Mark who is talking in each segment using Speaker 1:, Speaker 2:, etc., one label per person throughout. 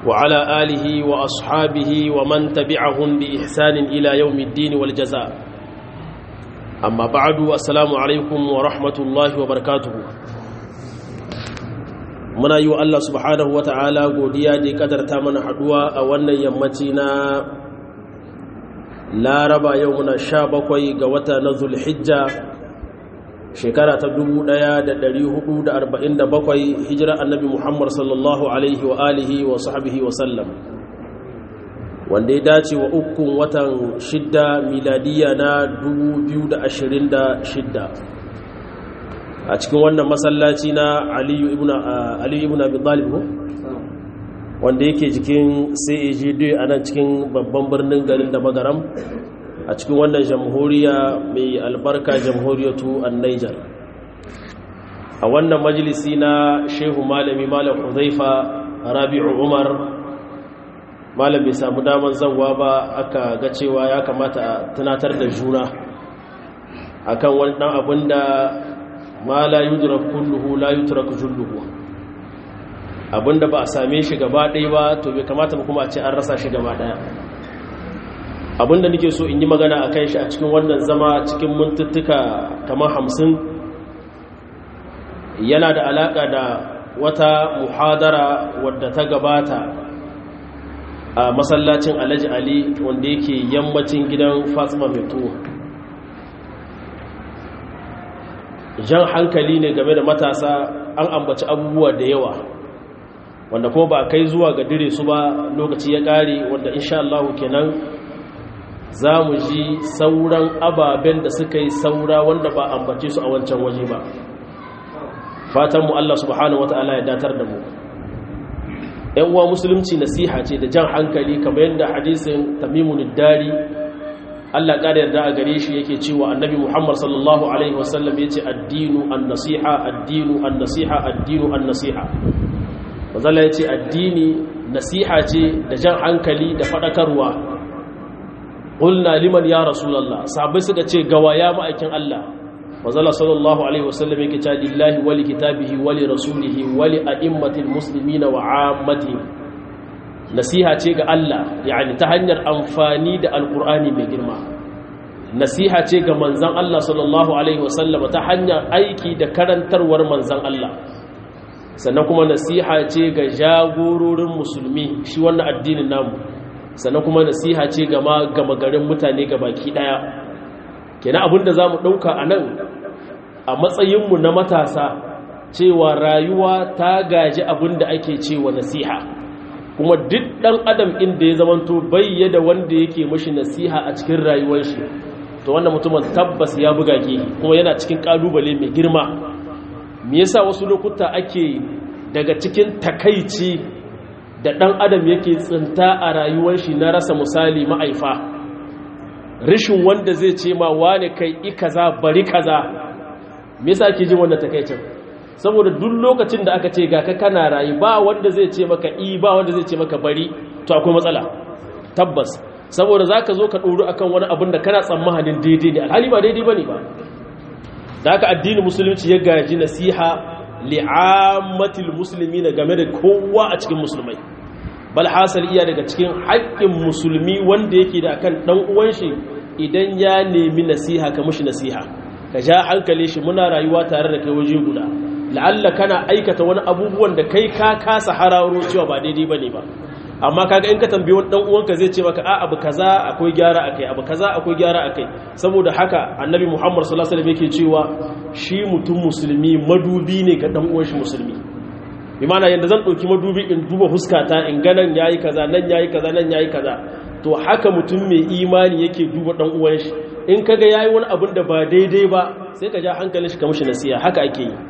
Speaker 1: وعلى آله وأصحابه ومن تبعهم بإحسان إلى يوم الدين والجزاء أما بعد السلام عليكم ورحمة الله وبركاته muna yi wa Allah subhanahu wata'ala godiya da ya kadarta mana haduwa a wannan yammaci na laraba yau muna sha bakwai ga wata na zulhijja shekara ta 1447 hijira annabi muhammad sallallahu alaihi wa alihi wa sahbihi wa sallam wanda ya dace wa ukun watan shidda miladiya na 2026 a cikin wannan masallaci na aliyu ibn abi talib wanda yake jikin CAGD a nan cikin babban birnin garin da magaram a cikin wannan jamhuriya mai albarka jamhuriyatu an Niger a wannan majalisi na shehu malami malam huzaifa rabi'u umar malam bai samu daman zanwa ba aka ga cewa ya kamata a tunatar da juna akan wani dan abin da ma la yudrak kulluhu la yutrak julluhu abinda ba a same shi gaba ɗaya ba to bai kamata ba kuma a ce an rasa shi gaba ɗaya abinda nake so in yi magana a kan shi a cikin wannan zama cikin mintuttuka kamar hamsin yana da alaƙa da wata muhadara wadda ta gabata a masallacin alhaji ali wanda yake yammacin gidan fatima mai tuwo jan hankali ne game da matasa an ambaci abubuwa da yawa wanda kuma ba kai zuwa ga dire su ba lokaci ya ƙare wanda insha Allah kenan za mu ji sauran ababen da suka yi saura wanda ba ambace su a wancan waje ba fatan mu Allah subhanahu wata'ala ya datar da mu ‘yan uwa musulunci nasiha ce da jan hankali kamar yadda hadisin tamimun dari Allah ƙara yarda a gare shi yake cewa annabi Muhammad sallallahu Alaihi wasallam ya ce addinu an nasiha addinu an nasiha addinu an nasiha mazala ya ce addini nasiha ce da jan hankali da faɗakarwa ƙulna liman ya rasulallah sabai suka ce gawa ya ma'aikin Allah mazala sallallahu Alaihi wasallam yake ce lillahi wali kitabihi wali rasulihi wali a'immatil muslimina wa ammatihim nasiha ce ga Allah yani ta hanyar amfani da alkur'ani mai girma nasiha ce ga manzan Allah sallallahu alaihi wasallama ta hanyar aiki da karantarwar manzan Allah sannan kuma nasiha ce ga jagororin musulmi shi wannan addinin namu sannan kuma nasiha ce ga gama garin mutane ga baki daya kenan abinda zamu dauka a nan a matsayinmu na matasa cewa rayuwa ta gaji abinda ake cewa nasiha kuma duk ɗan adam inda ya zamanto bayyada wanda yake mashi nasiha a cikin rayuwar shi to wannan mutumin tabbas ya buga ke kuma yana cikin ƙalubale mai girma me yasa wasu lokuta ake daga cikin takaici da ɗan adam yake tsinta a rayuwar shi na rasa misali ma'aifa rishin wanda zai ce ma wane kai i kaza bari kaza me yasa ake jin wannan takaicin saboda duk lokacin da aka ce ga ka kana rayu ba wanda zai ce maka i ba wanda zai ce maka bari to akwai matsala tabbas saboda za ka zo ka ɗoru akan wani abin da kana tsammanin daidai ne alhali ba daidai ba ne ba da aka addinin musulunci ya gaji nasiha li'ammatil musulmi na game da kowa a cikin musulmai bal hasal iya daga cikin haƙƙin musulmi wanda yake da akan ɗan uwan shi idan ya nemi nasiha ka mushi nasiha ka ja hankali shi muna rayuwa tare da kai waje guda la'alla kana aikata wani abubuwan da kai ka kasa hararo cewa ba daidai bane ba amma kaga in ka tambayi wani dan uwanka zai ce maka a abu kaza akwai gyara akai abu kaza akwai gyara akai saboda haka annabi Muhammad sallallahu alaihi wasallam yake cewa shi mutum musulmi madubi ne ga dan uwan shi musulmi bi ma'ana yanda zan dauki madubi in duba fuskata in ga nan yayi kaza nan yayi kaza nan yayi kaza to haka mutum mai imani yake duba dan uwan shi in kaga yayi wani abin da ba daidai ba sai ka ja hankalin shi ka mishi nasiha haka ake yi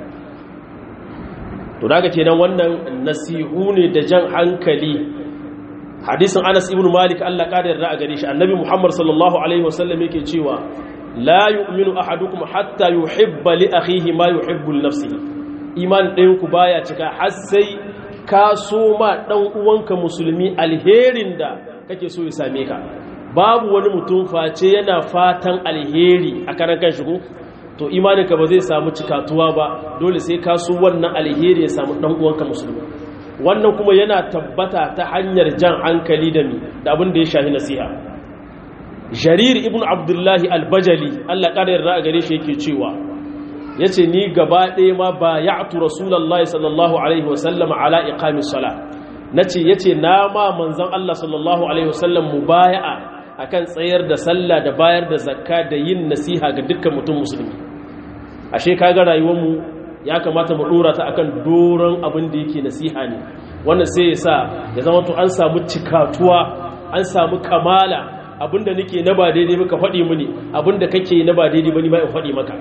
Speaker 1: to daga kenan wannan nasihu ne da jan hankali hadisin Anas ibn Malik Allah kada yarda a gare shi annabi Muhammad sallallahu alaihi wasallam yake cewa la yu'minu ahadukum hatta yuhibba li akhihi ma yuhibbu li nafsihi iman ɗayan ku baya cika har sai ka so ma dan uwanka musulmi alherin da kake so ya same ka babu wani mutum face yana fatan alheri a karan kan shigo to imaninka ba zai samu cikatuwa ba dole sai ka so wannan alheri ya samu dan uwanka musulmi wannan kuma yana tabbata ta hanyar jan hankali da mi da abin da ya shahi nasiha jarir ibn abdullahi albajali allah ƙara yarda a gare shi yake cewa ya ce ni gaba ɗaya ma ba ya atu rasulallah sallallahu alaihi wasallam ala iqamis sala na ce ya ce na ma manzan allah sallallahu alaihi wasallam mu baya'a akan tsayar da sallah da bayar da zakka da yin nasiha ga dukkan mutum musulmi ashe kaga rayuwarmu ya kamata mu dora ta akan doron abin da yake nasiha ne wannan sai ya sa ya zama to an samu cikatuwa an samu kamala abinda nake na ba daidai ba ka faɗi mini abinda kake na ba daidai ba ni ma in faɗi maka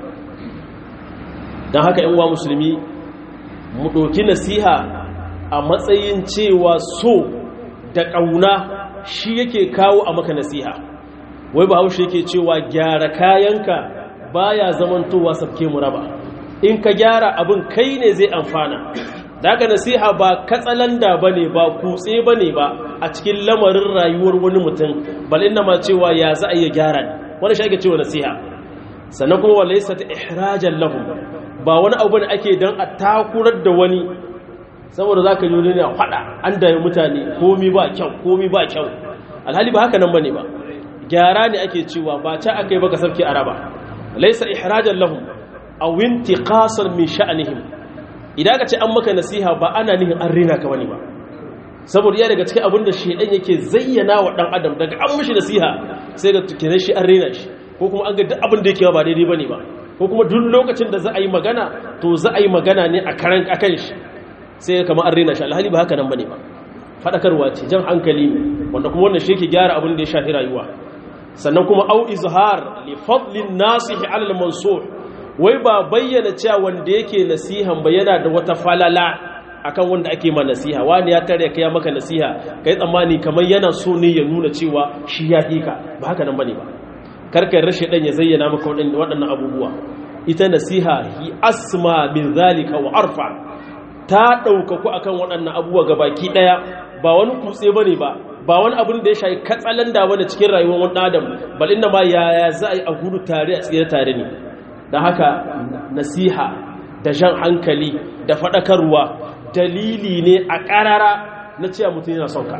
Speaker 1: don haka yan uwa musulmi mu ɗauki nasiha a matsayin cewa so da ƙauna shi yake kawo a maka nasiha wai ba haushe yake cewa gyara kayanka baya zamantowa sabke mu raba in ka gyara abin kai ne zai amfana daga nasiha ba katsalanda ba ne ba kutse ba ne ba a cikin lamarin rayuwar wani mutum bal inda ma cewa ya za a iya gyara ne wani shi ake cewa nasiha sannan kuma wa laisa ta ihrajan lahum ba wani abu ne ake dan a takurar da wani saboda zaka yi wani faɗa an da mutane komi ba kyau komi ba kyau alhali ba haka nan bane ba gyara ne ake cewa ba ca akai baka sarki araba laisa ihrajan lahum aw intiqasan min sha'nihim idan ka ce an maka nasiha ba ana nihin an rina ka bane ba saboda iya daga cikin abin da shedan yake zayyana wa dan adam daga an mishi nasiha sai ga tukinan shi an rina shi ko kuma an ga duk abin da yake ba daidai bane ba ko kuma duk lokacin da za a yi magana to za a yi magana ne a karan akan shi sai ga kamar an rina shi alhali ba haka nan bane ba fadakarwa ce jan hankali ne wanda kuma wannan shi yake gyara abin da ya shafi rayuwa sannan kuma au izhar li fadlin nasihi ala al-mansur wai ba bayyana cewa wanda yake nasihan ba yana da wata falala akan wanda ake ma nasiha wani ya tare kai maka nasiha kai tsammani kamar yana so ne ya nuna cewa shi ya hika ba haka nan bane ba karkar rashe dan ya zayyana maka waɗannan abubuwa ita nasiha hi asma min zalika wa arfa ta ɗaukaku akan waɗannan abubuwa gabaki ɗaya ba wani kutse bane ba ba wani abin da ya shayi katsalan da wani cikin rayuwar wani adam bal inda ma yaya za a yi a gudu tare a tsira tare ne da haka nasiha da jan hankali da faɗakarwa dalili ne a ƙarara na cewa mutum yana son ka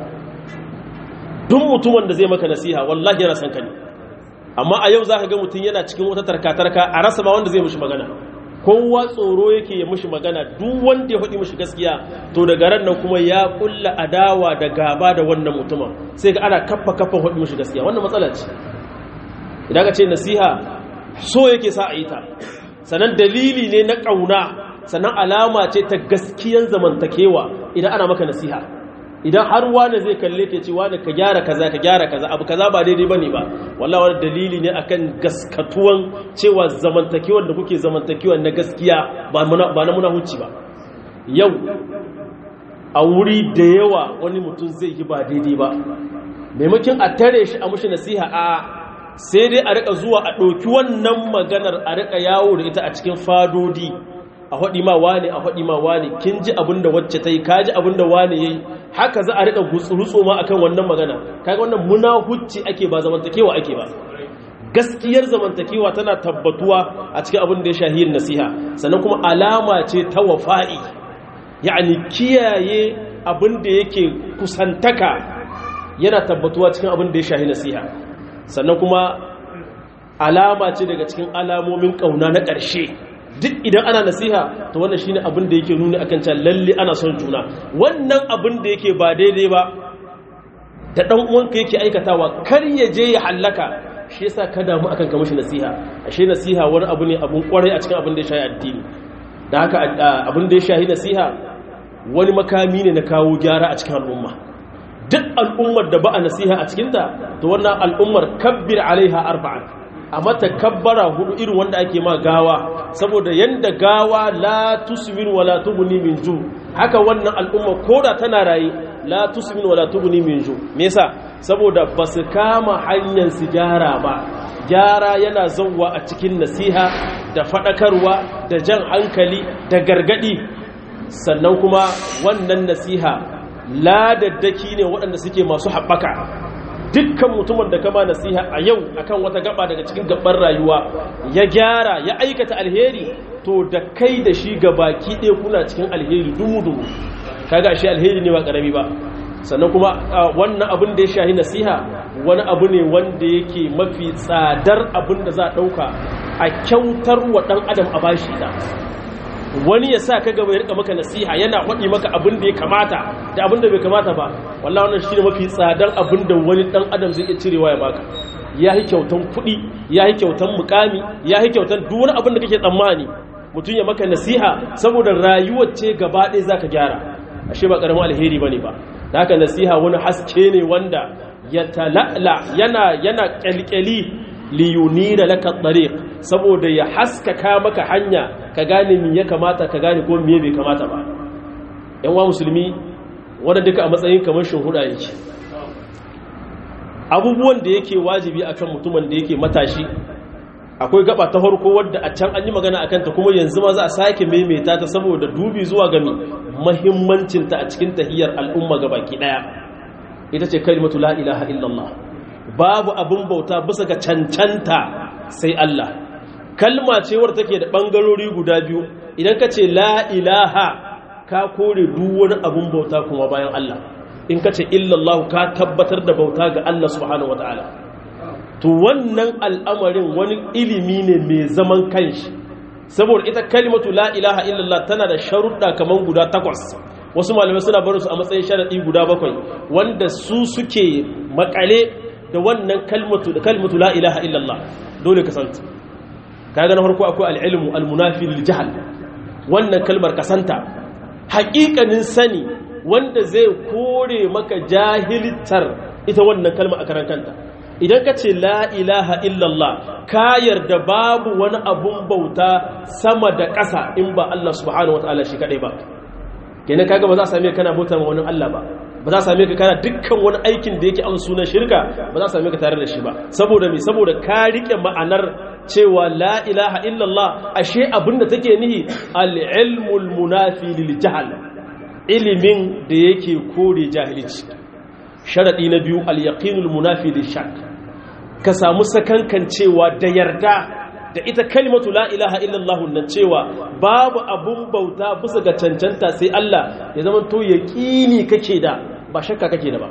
Speaker 1: duk mutumin da zai maka nasiha wallahi yana son ka ne amma a yau za ka ga mutum yana cikin wata tarka-tarka a rasa ma wanda zai mushi magana kowa tsoro yake ya mushi magana duk wanda ya faɗi mushi gaskiya to daga ran nan kuma ya kulla adawa da gaba da wannan mutumin sai ga ana kaffa kaffa faɗi mushi gaskiya wannan matsala ce idan ka ce nasiha so yake sa a yi ta sannan dalili ne na ƙauna sannan alama ce ta gaskiyan zamantakewa idan ana maka nasiha idan har wane zai kalle ke ce wane ka gyara kaza ka gyara kaza abu kaza ba daidai bane ba wallahi wani dalili ne akan gaskatuwan cewa zamantakewar da kuke zamantakewa na gaskiya ba na muna huci ba yau a wuri da yawa wani mutum zai yi ba daidai ba maimakon a tare shi a mushi nasiha a sai dai a rika zuwa a ɗauki wannan maganar a rika yawo da ita a cikin fadodi a haɗi ma wane a haɗi ma wane kin ji abin da wacce ta yi ka ji abin da wane ya yi haka za a rika gutsurutso ma akan wannan magana kaga wannan muna hucci ake ba zamantakewa ake ba gaskiyar zamantakewa tana tabbatuwa a cikin abin da ya shahiyin nasiha sannan kuma alama ce ta wafa'i ya'ani kiyaye abin da yake kusantaka yana tabbatuwa cikin abin da ya shahi nasiha sannan kuma alama ce daga cikin alamomin ƙauna na ƙarshe duk idan ana nasiha to wannan shine abin da yake nuni akan cewa lalle ana son juna wannan abin da yake ba daidai ba da dan uwanka yake aikatawa kar ya je ya hallaka shi yasa ka damu akan ka mishi nasiha ashe nasiha wani abu ne abun kwarai a cikin abin da ya shahi addini da haka abin da ya shahi nasiha wani makami ne na kawo gyara a cikin al'umma duk al'ummar da ba a nasiha a cikinta to wannan al'ummar kabbir alaiha arba'an a mata kabbara hudu irin wanda ake ma gawa saboda yanda gawa la tusmin wala tuguni min ju haka wannan al'umma koda tana raye la tusmin wala tuguni min ju me yasa saboda basu kama hanyar su gyara ba gyara yana zauwa a cikin nasiha da fadakarwa da jan hankali da gargadi sannan kuma wannan nasiha ladaddaki ne waɗanda suke masu haɓaka dukkan mutumin da kama nasiha a yau akan wata gaba daga cikin gaban rayuwa ya gyara ya aikata alheri to da kai da shi baki ɗaya kuna cikin alheri dumu-dumu kaga ashe alheri ne ba karami ba sannan kuma wannan abin da ya shahi nasiha wani abu ne wanda yake mafi tsadar abin da za a ɗauka a kyautar wa ɗan adam a bashi da wani ya sa ka gaba ya rika maka nasiha yana faɗi maka abin da ya kamata da abin da bai kamata ba wallahi wannan shi ne mafi tsadar abin da wani ɗan adam zai iya cirewa ya baka ya yi kyautan kuɗi ya yi kyautan mukami ya yi kyautan duk wani abin da kake tsammani mutum ya maka nasiha saboda rayuwar ce gaba ɗaya za ka gyara ashe ba ƙaramin alheri ba ne ba da haka nasiha wani haske ne wanda ya tala'la yana yana kyalkyali liyuni da laka tsariq saboda ya haskaka maka hanya ka gane me ya kamata ka gane ko me bai kamata ba yan wa musulmi wanda duka a matsayin kamar shuhuda yake abubuwan da yake wajibi akan mutumin da yake matashi akwai gaba ta farko wadda a can an yi magana a kanta kuma yanzu ma za a sake maimaita ta saboda dubi zuwa gami mahimmancinta a cikin tahiyar al'umma ga baki daya ita ce kalimatu la ilaha illallah babu abin bauta bisa ga cancanta sai Allah kalma ce wadda take da bangarori guda biyu idan ka ce la ilaha ka kore duk wani abin bauta kuma bayan Allah in ka ce illallah ka tabbatar da bauta ga Allah subhanahu wataala to wannan al'amarin wani ilimi ne mai zaman kanshi saboda ita kalimatu la ilaha illallah tana da sharuɗa kamar guda takwas wasu malamai suna barinsu a matsayin sharaɗi guda bakwai wanda su suke makale da wannan kalmatu da kalmatu la ilaha illallah dole ka santa kaga na farko akwai al'ilmu almunafi lil jahl wannan kalmar kasanta haƙiƙanin sani wanda zai kore maka jahiltar ita wannan kalma a karan kanta idan ka ce la ilaha illallah ka yarda babu wani abun bauta sama da ƙasa in ba Allah subhanahu wataala shi kadai ba kenan kaga ba za a same ka kana bauta ma wani Allah ba ba za a same ka kana dukkan wani aikin da yake an sunan shirka ba za a same ka tare da shi ba saboda me saboda ka rike ma'anar cewa la ilaha illallah ashe abin da take nihi al-ilmul munafi lil jahl ilimin da yake kore jahilci sharadi na biyu al-yaqinul munafi lil shakk ka samu sakankan cewa da yarda da ita kalimatu la ilaha illallah nan cewa babu abun bauta bisa ga cancanta sai Allah ya zama to yaqini kake da ba shakka kake da ba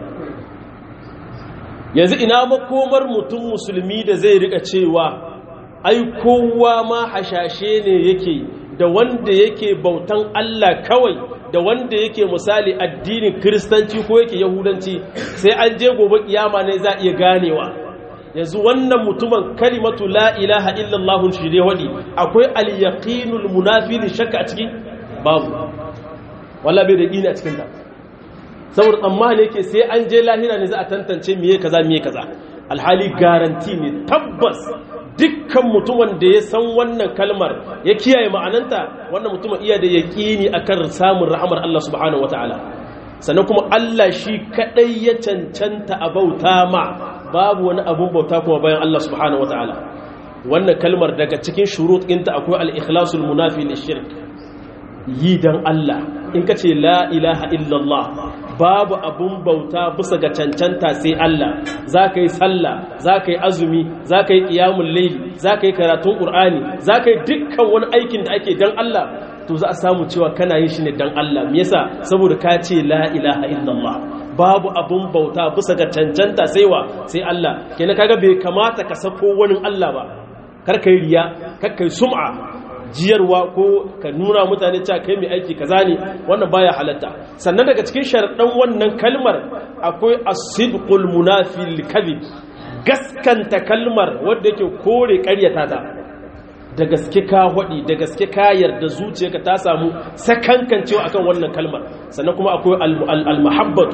Speaker 1: yanzu ina makomar mutum musulmi da zai rika cewa ai kowa ma hashashe ne yake da wanda yake bautan Allah kawai da wanda yake misali addinin kristanci ko yake yahudanci sai an je gobe kiyama ne za iya ganewa yanzu wannan mutumin kalimatu la ilaha illallah shi dai wadi akwai al-yaqinul munafi li shakka a cikin babu wallahi bai da yaqini a cikin ta saboda tsammani yake sai an je lahira ne za a tantance miye kaza miye kaza alhali garanti ne tabbas dukkan mutumin da ya san wannan kalmar ya kiyaye ma'ananta wannan mutumin iya da yaqini akan samun rahmar Allah subhanahu wataala sannan kuma Allah shi kadai ya cancanta a bauta ma babu wani abun bauta kuma bayan Allah subhanahu wataala wannan kalmar daga cikin shurut ɗinta akwai al-ikhlasul munafi lishirk yi dan Allah in ka ce la ilaha illallah babu abun bauta bisa ga cancanta sai Allah za ka yi sallah za ka yi azumi za ka yi ƙiyamun laili za ka yi karatun ƙur'ani za ka yi dukkan wani aikin da ake dan Allah to za a samu cewa kana yin shi ne dan Allah me yasa saboda ka ce la ilaha illallah babu abun bauta bisa ga cancanta sai wa sai Allah kenan kaga bai kamata ka sako wani Allah ba kar kai riya kar kai sum'a jiyarwa ko ka nuna mutane cewa kai mai aiki kaza ne wannan baya halatta sannan daga cikin sharaɗan wannan kalmar akwai as-sidqul munafi lil gaskanta kalmar wanda yake kore ƙaryata ta da gaske ka hodi da gaske ka yarda zuciyarka ta samu sakankancewa akan wannan kalmar sannan kuma akwai al-mahabbatu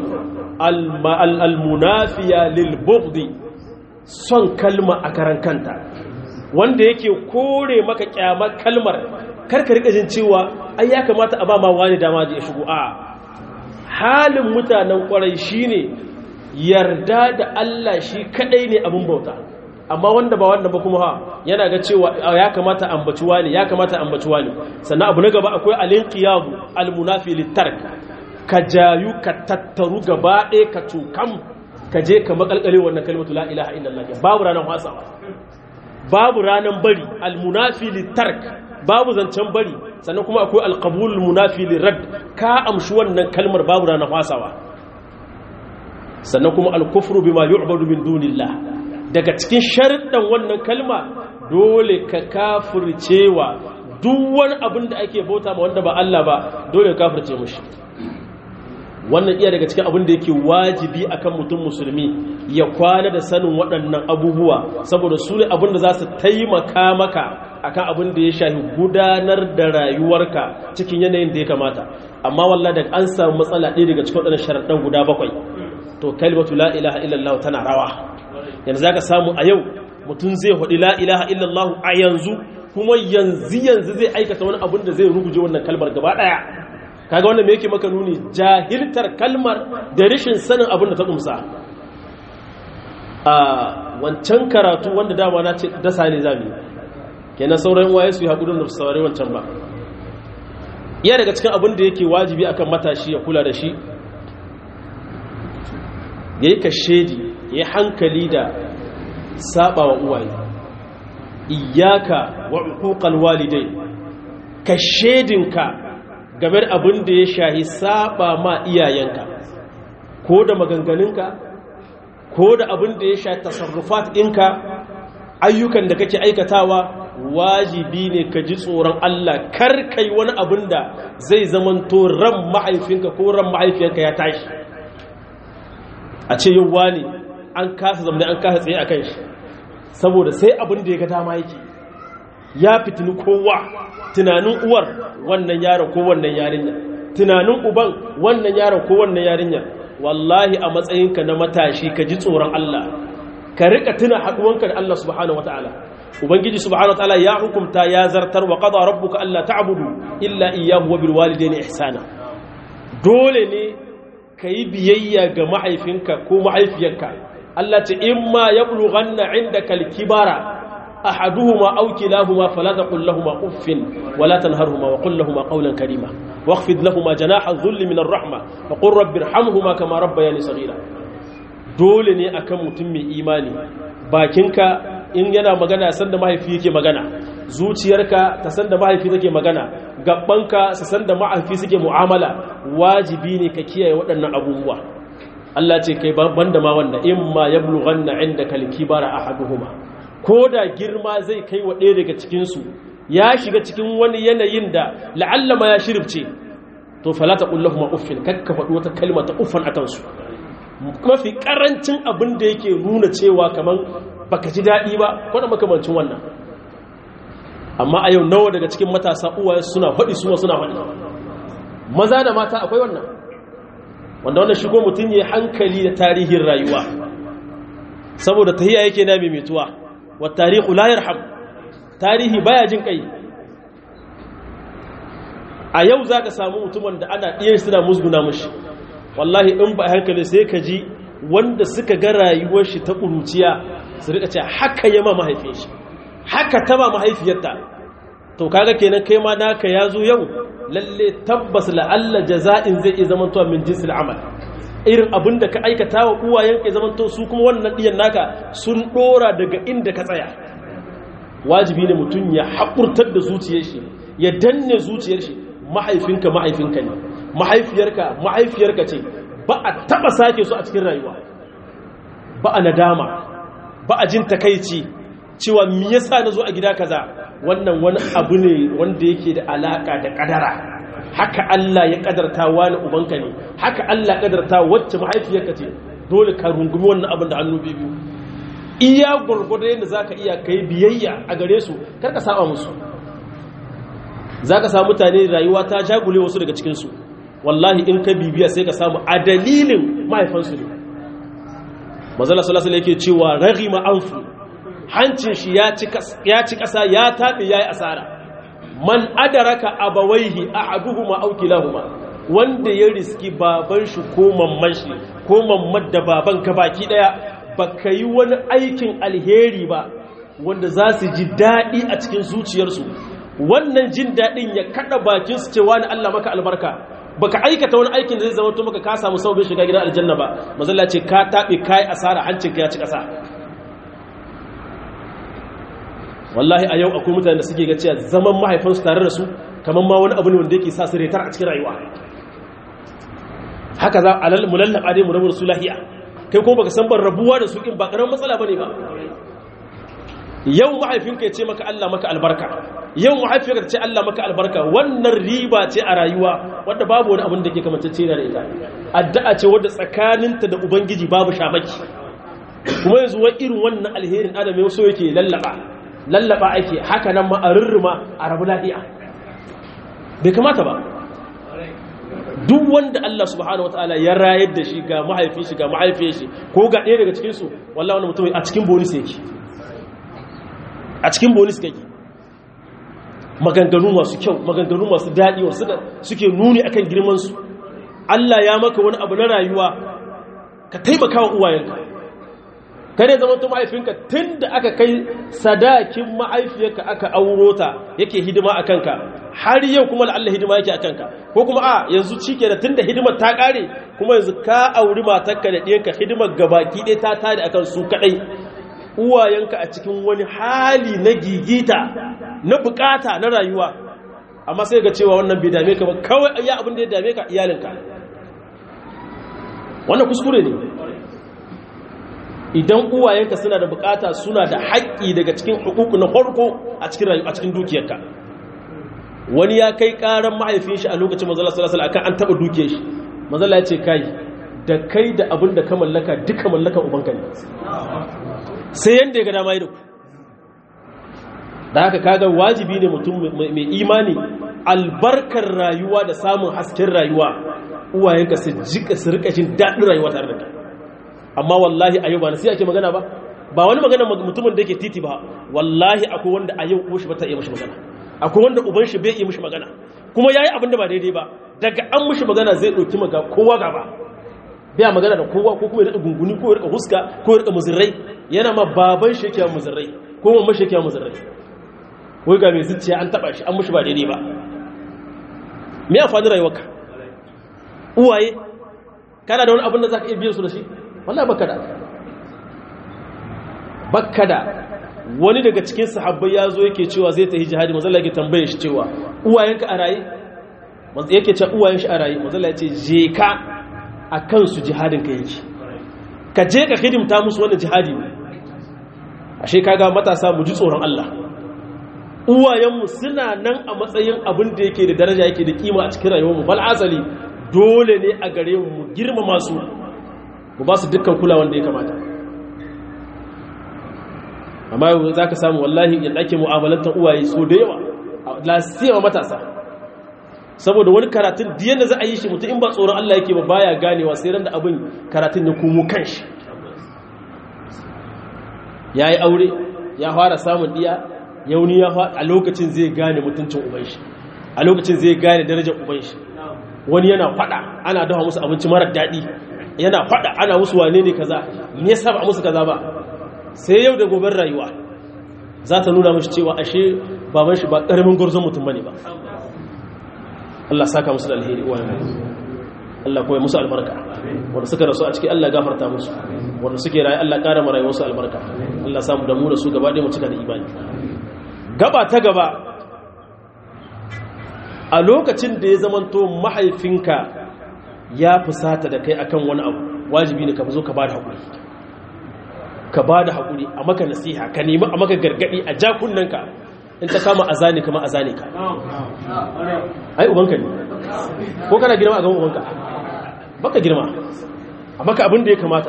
Speaker 1: al-munafiya lil bughdi son kalma a karan kanta wanda yake kore maka kyamar kalmar karka rika jin cewa ai ya kamata a ba ma wani dama ya shigo a halin mutanen kwarai shine yarda da Allah shi kadai ne abin bauta amma wanda ba wanda ba kuma ha yana ga cewa ya kamata ambaci wani ya kamata ambaci wani sannan abu na gaba akwai alinqiyabu almunafi litark ka jayu ka tattaru gaba ɗaya ka tukam ka je ka makalkale wannan kalmatu la ilaha illallah babu ranar wasawa babu ranar bari almunafi litark babu zancen bari sannan kuma akwai alqabulul munafi lirad ka amshi wannan kalmar babu rana fasawa sannan kuma alkufru bima yu'badu min dunillah daga cikin sharuɗan wannan kalma dole ka kafircewa duk wani abin da ake bauta ma wanda ba Allah ba dole ka kafirce mushi wannan iya daga cikin abin da yake wajibi akan mutum musulmi ya kwana da sanin waɗannan abubuwa saboda su ne abin da za su taimaka maka akan abin da ya shafi gudanar da rayuwarka cikin yanayin da ya kamata amma wallah da an samu matsala ɗaya daga cikin waɗannan sharaɗan guda bakwai to kalmatu la ilaha illallah tana rawa yanzu zaka samu a yau mutum zai haɗi la ilaha illallah a yanzu kuma yanzu yanzu zai aikata wani abin da zai ruguje wannan kalmar gaba ɗaya kaga wannan me yake maka nuni jahiltar kalmar da rashin sanin abin da ta kumsa a wancan karatu wanda dama na ce dasa ne zami kenan sauran waye su yi haƙurin da su saurari wancan ba iya daga cikin abin da yake wajibi akan matashi ya kula da shi ya yi kashedi ya yi hankali da saba wa uwaye iyaka wa hukukal walidai kashedinka game da abin da ya shahi saba ma iyayenka ko da maganganunka ko da abin da ya shahi tasarrufat ɗinka ayyukan da kake aikatawa wajibi ne ka ji tsoron Allah kar kai wani abin da zai zamanto ran mahaifinka ko ran mahaifiyarka ya tashi a ce yau wani an kasa zamani an kasa tsaye a kan shi saboda sai abin da ya ga dama yake ya fitini kowa tunanin uwar wannan yaron ko wannan yarinya tunanin uban wannan yaron ko wannan yarinya wallahi a matsayinka na matashi ka ji tsoron Allah ka rika tuna haduwanka da Allah subhanahu wataala ubangiji subhanahu wataala ya hukumta ya zartar wa qada rabbuka alla ta'budu illa iyyahu wa bil walidayni ihsana dole ne kai biyayya ga mahaifinka ko mahaifiyarka Allah ce imma yablughanna indaka al-kibara ahaduhuma aw kilahuma fala taqul lahumu uffin wala tanharhuma wa qul lahumu qawlan karima واخفض لهما جناح الذل من الرحمة وقل رب ارحمهما كما ربياني صغيرا dole ne akan mutum mai imani bakinka in yana magana san da mahaifi yake magana zuciyarka ta san da mahaifi take magana gabbanka su san da mahaifi suke mu'amala wajibi ne ka kiyaye waɗannan abubuwa Allah ce kai banda ma wanda in ma yablughanna indaka al-kibara ahaduhuma koda girma zai kai wa ɗaya daga cikin su ya shiga cikin wani yanayin da la'alla ma ya shirfce to fala taqul lahum uffin kakka faɗi wata kalma ta uffan akan su mafi karancin abin da yake nuna cewa kaman baka ji daɗi ba ko da makamancin wannan amma a yau nawa daga cikin matasa uwaye suna faɗi suna suna faɗi maza da mata akwai wannan wanda wannan shigo mutum ya hankali da tarihin rayuwa saboda tahiya yake na mimituwa wa tarihu la yarham tarihi baya jin kai a yau zaka samu mutumin da ana iya suna musguna mushi wallahi in ba hankali sai ka ji wanda suka ga rayuwar shi ta ƙuruciya su rika ce haka yama mahaifin shi haka ta ba mahaifiyarta to kaga kenan kai ma naka ya zo yau lalle tabbas la'alla jaza'in zai iya zamantowa min jinsil amal irin abin da ka aikata wa uwayen ka zamanto su kuma wannan ɗiyan naka sun ɗora daga inda ka tsaya wajibi ne mutum ya haƙurtar da zuciyar shi ya danne zuciyar shi mahaifinka mahaifinka ne mahaifiyarka mahaifiyarka ce ba a taba sake su a cikin rayuwa ba a nadama ba a jin takaici cewa me yasa nazo a gida kaza wannan wani abu ne wanda yake da alaka da kadara haka Allah ya kadarta wani ubanka ne haka Allah ya kadarta wacce mahaifiyarka ce dole ka rungumi wannan abin da hannu biyu iya gurgurda yadda zaka iya kai biyayya a gare su kar ka saba musu zaka samu mutane rayuwa ta jagule wasu daga cikin su wallahi in ka bibiya sai ka samu a dalilin mahaifansu ne mazala salasala yake cewa raghima anfu hancin shi ya ci ƙasa ya taɓe ya yi asara man adaraka abawaihi ahaduhuma aw kilahuma wanda ya riski baban shi ko mamman shi ko mamman da baban ka baki daya baka yi wani aikin alheri ba wanda za su ji daɗi a cikin zuciyarsu wannan jin daɗin ya kaɗa bakin su cewa ni Allah maka albarka baka aikata wani aikin da zai zama to maka ka samu sauƙin shiga gidan aljanna ba mazalla ce ka taɓe kai asara hancinka ya ci ƙasa wallahi a yau akwai mutane da suke ga cewa zaman mahaifansu tare da su kamar ma wani abu ne wanda yake sa su retar a cikin rayuwa haka za a mu lallaba dai mu rabu da su lahiya kai ko baka san ban rabuwa da su in ba karamin matsala bane ba yau mahaifinka ya ce maka Allah maka albarka yau mahaifinka ta ce Allah maka albarka wannan riba ce a rayuwa wadda babu wani abin da ke kamantacce da ita addu'a ce wadda tsakaninta da ubangiji babu shamaki kuma yanzu wai irin wannan alherin adam yau so yake lallaba lallaba ake haka nan ma a rurruma a rabu lafiya bai kamata ba duk wanda Allah subhanahu wataala ya rayar da shi ga mahaifin shi ga mahaifiyar shi ko ga ɗaya daga cikin su wallahi wannan mutum a cikin bonus yake a cikin bonus kake maganganu masu kyau maganganu masu daɗi wasu da suke nuni akan girman su Allah ya maka wani abu na rayuwa ka taimaka wa uwayenka kare zama tun mahaifinka tun da aka kai sadakin mahaifiyarka aka auro ta yake hidima a kanka har yau kuma la'alla hidima yake a kanka ko kuma a yanzu cike da tun da hidimar ta ƙare kuma yanzu ka auri matarka da ɗiyanka hidimar gabaki ɗaya ta tare akan su kaɗai uwayenka a cikin wani hali na gigita na bukata na rayuwa amma sai ga cewa wannan bai dame ka ba kawai ya abin da ya dame ka iyalinka wannan kuskure ne idan uwayenka suna da bukata suna da haƙƙi daga cikin hukuku na farko a cikin rayuwa a cikin dukiyarka wani ya kai ƙaran mahaifin shi a lokacin manzala sallallahu alaihi akan an taba dukiyar shi manzala ya ce kai da kai da abin da ka mallaka duka mallakan ubanka ne sai yanda ya ga dama yi da ku da haka kaga wajibi ne mutum mai imani albarkar rayuwa da samun hasken rayuwa uwayenka su jika su rika jin daɗin rayuwa tare da kai amma wallahi a yau ba nasiha ake magana ba ba wani magana mutumin da yake titi ba wallahi akwai wanda a yau uwan shi bata iya mishi magana akwai wanda uban shi bai iya mishi magana kuma yayi abin da ba daidai ba daga an mishi magana zai dauki maga kowa gaba bai magana da kowa ko kuma ya rika gunguni ko ya rika huska ko ya rika muzirrai yana ma baban shi yake muzirrai ko mamman shi yake muzirrai wai ga mai zuciya an taba shi an mishi ba daidai ba me amfani rayuwarka uwaye kana da wani abin da zaka iya biyan su da shi wallahi baka da baka da wani daga cikin sahabbai ya zo yake cewa zai tafi jihadi manzala yake tambaye shi cewa uwayenka a raye yake cewa uwayen shi a raye manzala ya ce je ka a kansu jihadin ka yake ka je ka hidimta musu wannan jihadi ne ashe kaga matasa mu ji tsoron Allah uwayenmu suna nan a matsayin abin da yake da daraja yake da kima a cikin rayuwarmu bal asali dole ne a gare mu mu girmama su mu ba su dukkan kulawan da ya kamata amma yau za ka samu wallahi yadda ake mu'amalantar uwaye so da yawa lasiyawa matasa saboda wani karatun diyan da za a yi shi mutum in ba tsoron Allah yake ba baya ganewa sai ran da abin karatun ya komo kanshi ya yi aure ya fara samun diya yauni ya a lokacin zai gane mutuncin uban shi a lokacin zai gane darajar uban shi wani yana fada ana dafa musu abinci marar daɗi yana fada ana musu wane ne kaza me yasa ba musu kaza ba sai yau da goben rayuwa za ta nuna mashi cewa ashe baban shi ba karamin gurzon mutum bane ba Allah saka musu da alheri wa Allah kuma musu albarka wanda suka rasu a ciki Allah gafarta musu wanda suke rayu Allah ƙara mara wasu albarka Allah samu da mu da su gaba ɗaya mu cika da imani gaba ta gaba a lokacin da ya zamanto mahaifinka ya fusata da kai akan wani abu wajibi ne ka zo ka bada haƙuri ka bada haƙuri a maka nasiha ka nemi a maka gargaɗi a jakunanka in ta kama azane kama azane ka ai ubanka ne ko kana girma a gaban ubanka baka girma a maka abin da ya kamata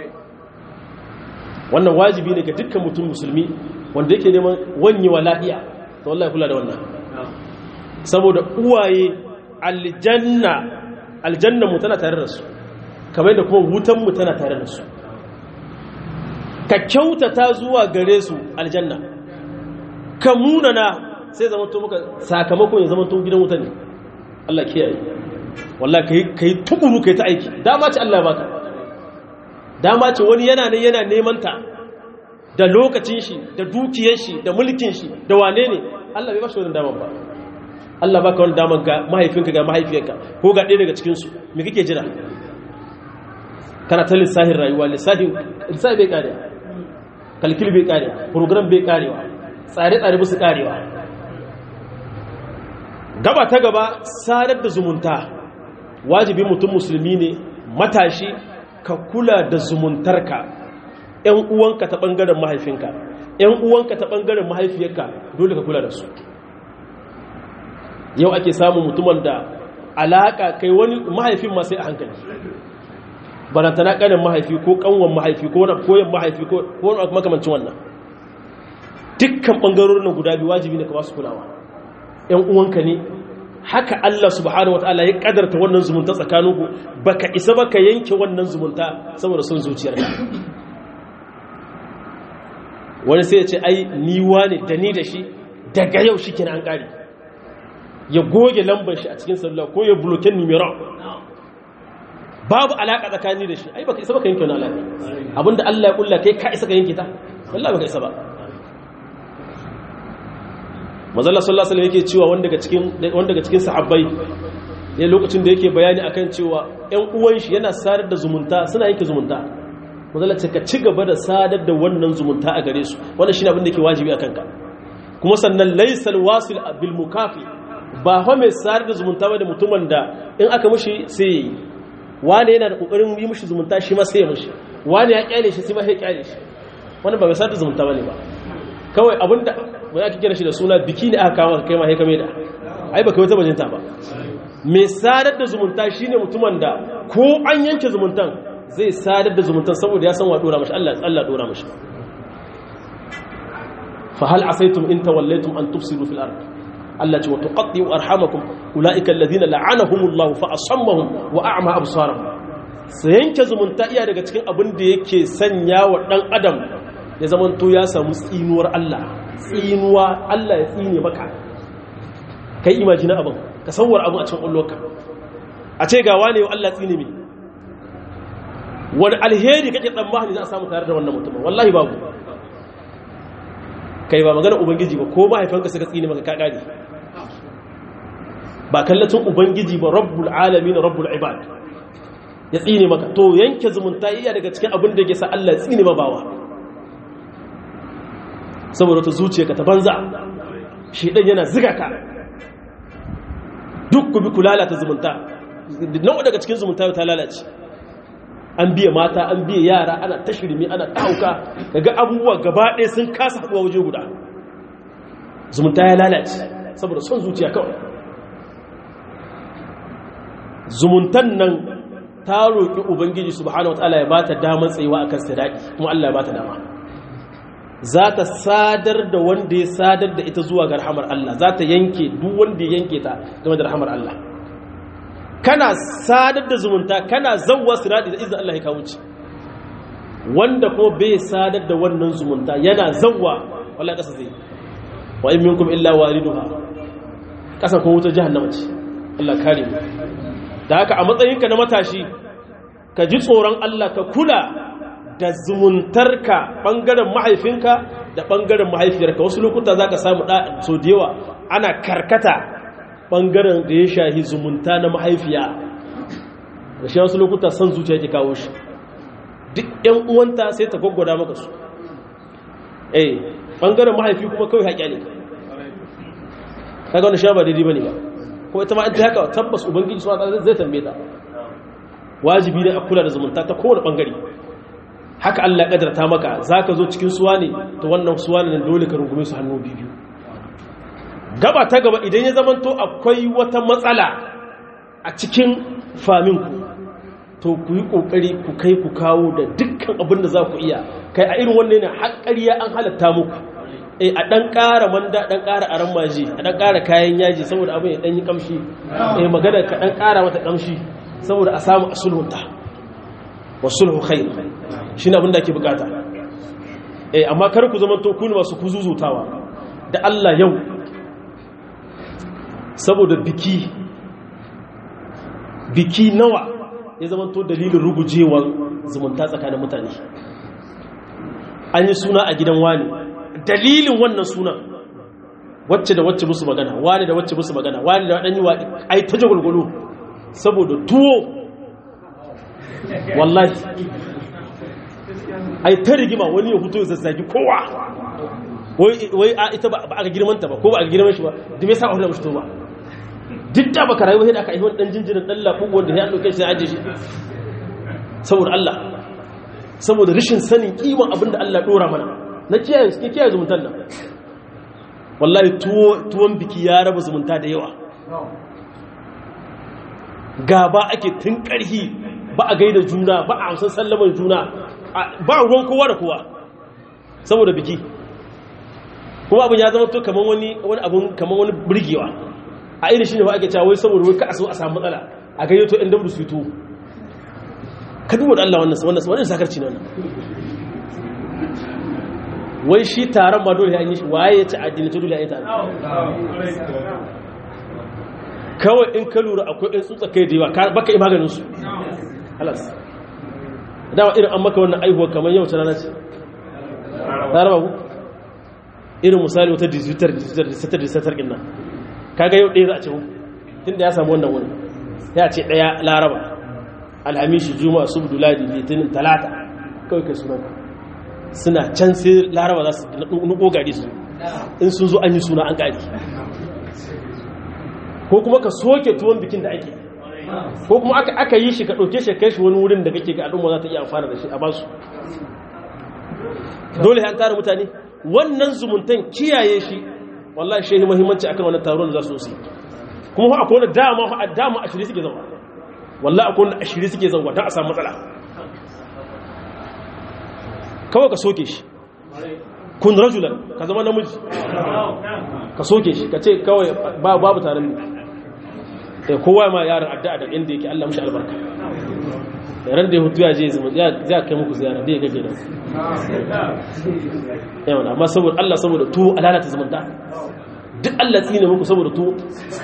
Speaker 1: wannan wajibi ne ga dukkan mutum musulmi wanda yake neman wanyewa lafiya to wallahi kula da wannan saboda uwaye aljanna aljanna mu tana tare da su kamar da kuma wutan mu tana tare da su ka kyautata zuwa gare su aljanna ka munana sai zama to muka sakamakon ya zama to gidan wuta ne Allah kiyaye wallahi kai kai tukuru kai ta aiki dama ce Allah ya baka dama ce wani yana ne yana neman ta da lokacin shi da dukiyar shi da mulkin shi da wane ne Allah bai ba shi wannan daman ba Allah baka wani daman ga mahaifinka ga mahaifiyarka ko ga ɗaya daga cikinsu me kake jira kana ta lissahin rayuwa lissahin lissahin bai kare kalkil bai kare program bai karewa tsare-tsare musu karewa gaba ta gaba sadar da zumunta wajibi mutum musulmi ne matashi ka kula da zumuntarka ‘yan uwanka ta ɓangaren mahaifinka ‘yan uwanka ta ɓangaren mahaifiyarka dole ka kula da su yau ake samun mutumin da alaƙa kai wani mahaifin ma sai a hankali barantana ƙanin mahaifi ko ƙanwan mahaifi ko wani koyon mahaifi ko wani makamancin wannan dukkan ɓangarorin nan guda biyu wajibi ne ka ba su kulawa ‘yan uwanka ne haka Allah subhanahu wataala ya kadarta wannan zumunta tsakaninku baka isa baka yanke wannan zumunta saboda son zuciyarka wani sai ya ce ai ni wane da ni da shi daga yau shi kenan an kare ya goge lambar shi a cikin sallah ko ya bloke numero babu alaka tsakani da shi ai baka isa baka yanke wannan alaka abinda Allah ya kulla kai ka isa ka yanke ta wallahi baka isa ba mazalla sallallahu alaihi yake cewa wanda daga cikin wanda daga cikin sahabbai ne lokacin da yake bayani akan cewa ƴan uwan shi yana sadar da zumunta suna yanke zumunta mazalla ce ka ci gaba da sadar da wannan zumunta a gare su wannan shine abin da yake wajibi akan ka kuma sannan laysal wasil bil mukafi ba fa mai sadar da zumunta ba da mutumin da in aka mushi sai yi wani yana da kokarin yi mushi zumunta shi ma sai ya mushi wani ya kyale shi sai ma sai ya kyale shi wannan ba mai sadar da zumunta bane ba kawai abinda ba za ki kira shi da suna biki ne aka kawo kai ma haika mai da ai ba kai wata bajinta ba mai sadar da zumunta shine mutumin da ko an yanke zumuntan zai sadar da zumuntan saboda ya san wa dora mashi Allah Allah dora mashi fa hal asaytum in tawallaytum an tufsidu fil ard Allah ce wa tuqatti'u arhamakum ulaika alladhina la'anahumullahu fa asammahum wa a'ma absarahum sai yanke zumunta iya daga cikin abin da yake sanya wa dan adam ya zamanto ya samu tsinuwar Allah tsinuwa Allah ya tsine maka kai imajina abin ka sauwar abin a cikin ƙwallonka a ce ga wane Allah tsine mi wani alheri kake tsammani za a samu tare da wannan mutumin wallahi babu kai ba magana ubangiji ba ko mahaifanka suka tsine maka kakari ba kallacin ubangiji ba rabbul alamin rabbul ibad ya tsine maka to yanke zumunta iya daga cikin abin da ke sa Allah tsine ma bawa saboda ta zuciya ka ta banza shi ɗan yana ziga ka duk ku bi ku lalata zumunta nawa daga cikin zumunta ta lalace an biya mata an biya yara ana ta shirme ana ɗauka daga abubuwa gaba ɗaya sun kasa haɗuwa waje guda zumunta ya lalace saboda son zuciya kawai zumuntan nan ta roƙi ubangiji subhanahu wataala ya bata damar tsayuwa akan sadaki kuma Allah ya bata dama za ta sadar da wanda ya sadar da ita zuwa ga rahamar Allah za ta yanke duk wanda ya yanke ta game da rahamar Allah kana sadar da zumunta kana zawwa sirati da izinin Allah ya kawo ci wanda ko bai sadar da wannan zumunta yana zawwa wallahi kasa zai wa in minkum illa waliduha kasa ko wuta jahannama ce Allah kare mu da haka a matsayinka na matashi ka ji tsoron Allah ka kula da zumuntarka ɓangaren mahaifinka da ɓangaren mahaifiyarka wasu lokuta za ka samu so da yawa ana karkata ɓangaren da ya shahi zumunta na mahaifiya da shi wasu lokuta son zuciya ke kawo shi duk ‘yan uwanta sai ta gwaggwada maka su eh ɓangaren mahaifi kuma kawai haƙya ne kaga wani sha ba daidai ba ne ba ko ita ma an ta haka tabbas ubangiji suna zai tambaye ta wajibi ne a kula da zumunta ta kowane ɓangare haka Allah kadarta maka zaka zo cikin suwa ne to wannan suwa ne dole ka rungume su hannu biyu gaba ta gaba idan ya zamanto akwai wata matsala a cikin faminku to ku yi kokari ku kai ku kawo da dukkan abin da za ku iya kai a irin wannan ne haƙƙariya an halatta muku eh a dan ƙara manda dan ƙara aran maji a dan ƙara kayan yaji saboda abin ya dan yi kamshi eh magana ka dan ƙara mata kamshi saboda a samu asulhunta wasulhu khair shine abin da ake bukata eh amma kar ku zama to ku ne masu kuzuzutawa da Allah yau saboda biki biki nawa ya zama to dalilin rugujewar zumunta tsakanin mutane an yi suna a gidan wani dalilin wannan sunan wacce da wacce musu magana wani da wacce musu magana wani da waɗanyi wa ai ta jagwalgwalo saboda tuwo wallahi ai ta rigima wani ya hutu ya zazzagi kowa wai a ita ba a ga girmanta ba ko ba a ga girman shi ba da me yasa a hulɗa mushi ba duk da baka rayu sai da aka yi wani dan jinjirin dan lafu wanda ya dauke shi aje shi saboda Allah saboda rashin sanin kiman abin da Allah dora mana na kiyaye suke kiyaye zumuntan nan wallahi tuwo tuwon biki ya raba zumunta da yawa gaba ake tun karhi ba a gaida juna ba a amsan sallaman juna ba ruwan kowa da kowa saboda biki kuma abin ya zama to kaman wani wani abun kaman wani burgewa a irin shi ne ba ake cewa wai saboda wai ka a so a samu matsala a gayyato ɗan dambu su to ka duba da Allah wannan wannan wannan sakarci ne wannan wai shi taron ma dole ya yi shi waye ya ci addini to dole ya yi taron kawai in ka lura akwai ɗan tsutsa kai da yawa baka yi maganin su halas dama irin an maka wannan aihuwa kamar yau ta rana ce laraba ku irin misali wata digitar digitar digitar digitar ɗin nan kaga yau ɗaya za a ce tun da ya samu wannan wani ya ce ɗaya laraba alhamishi juma'a subdu ladi litinin talata kawai kai suna suna can sai laraba za su nuko gari su in sun zo an yi suna an gari ko kuma ka soke tuwon bikin da ake ko kuma aka yi shi ka ɗauke shi kai shi wani wurin da kake ga al'umma za ta iya amfana da shi a basu dole an tara mutane wannan zumuntan kiyaye shi wallahi shehi muhimmanci akan wannan taron da za su yi kuma akwai wani dama a dama a shiri suke zama wallahi akwai wani a shiri suke zama don a samu matsala kawai ka soke shi kun rajulan ka zama namiji ka soke shi ka ce kawai babu taron ne kowa ma yaran addu'a da inda yake Allah mushi albarka ran da ya hutu ya je ya kai muku ziyara da ya gaje da yawan amma saboda Allah saboda tuwo alalata zamanta duk Allah tsine muku saboda tuwo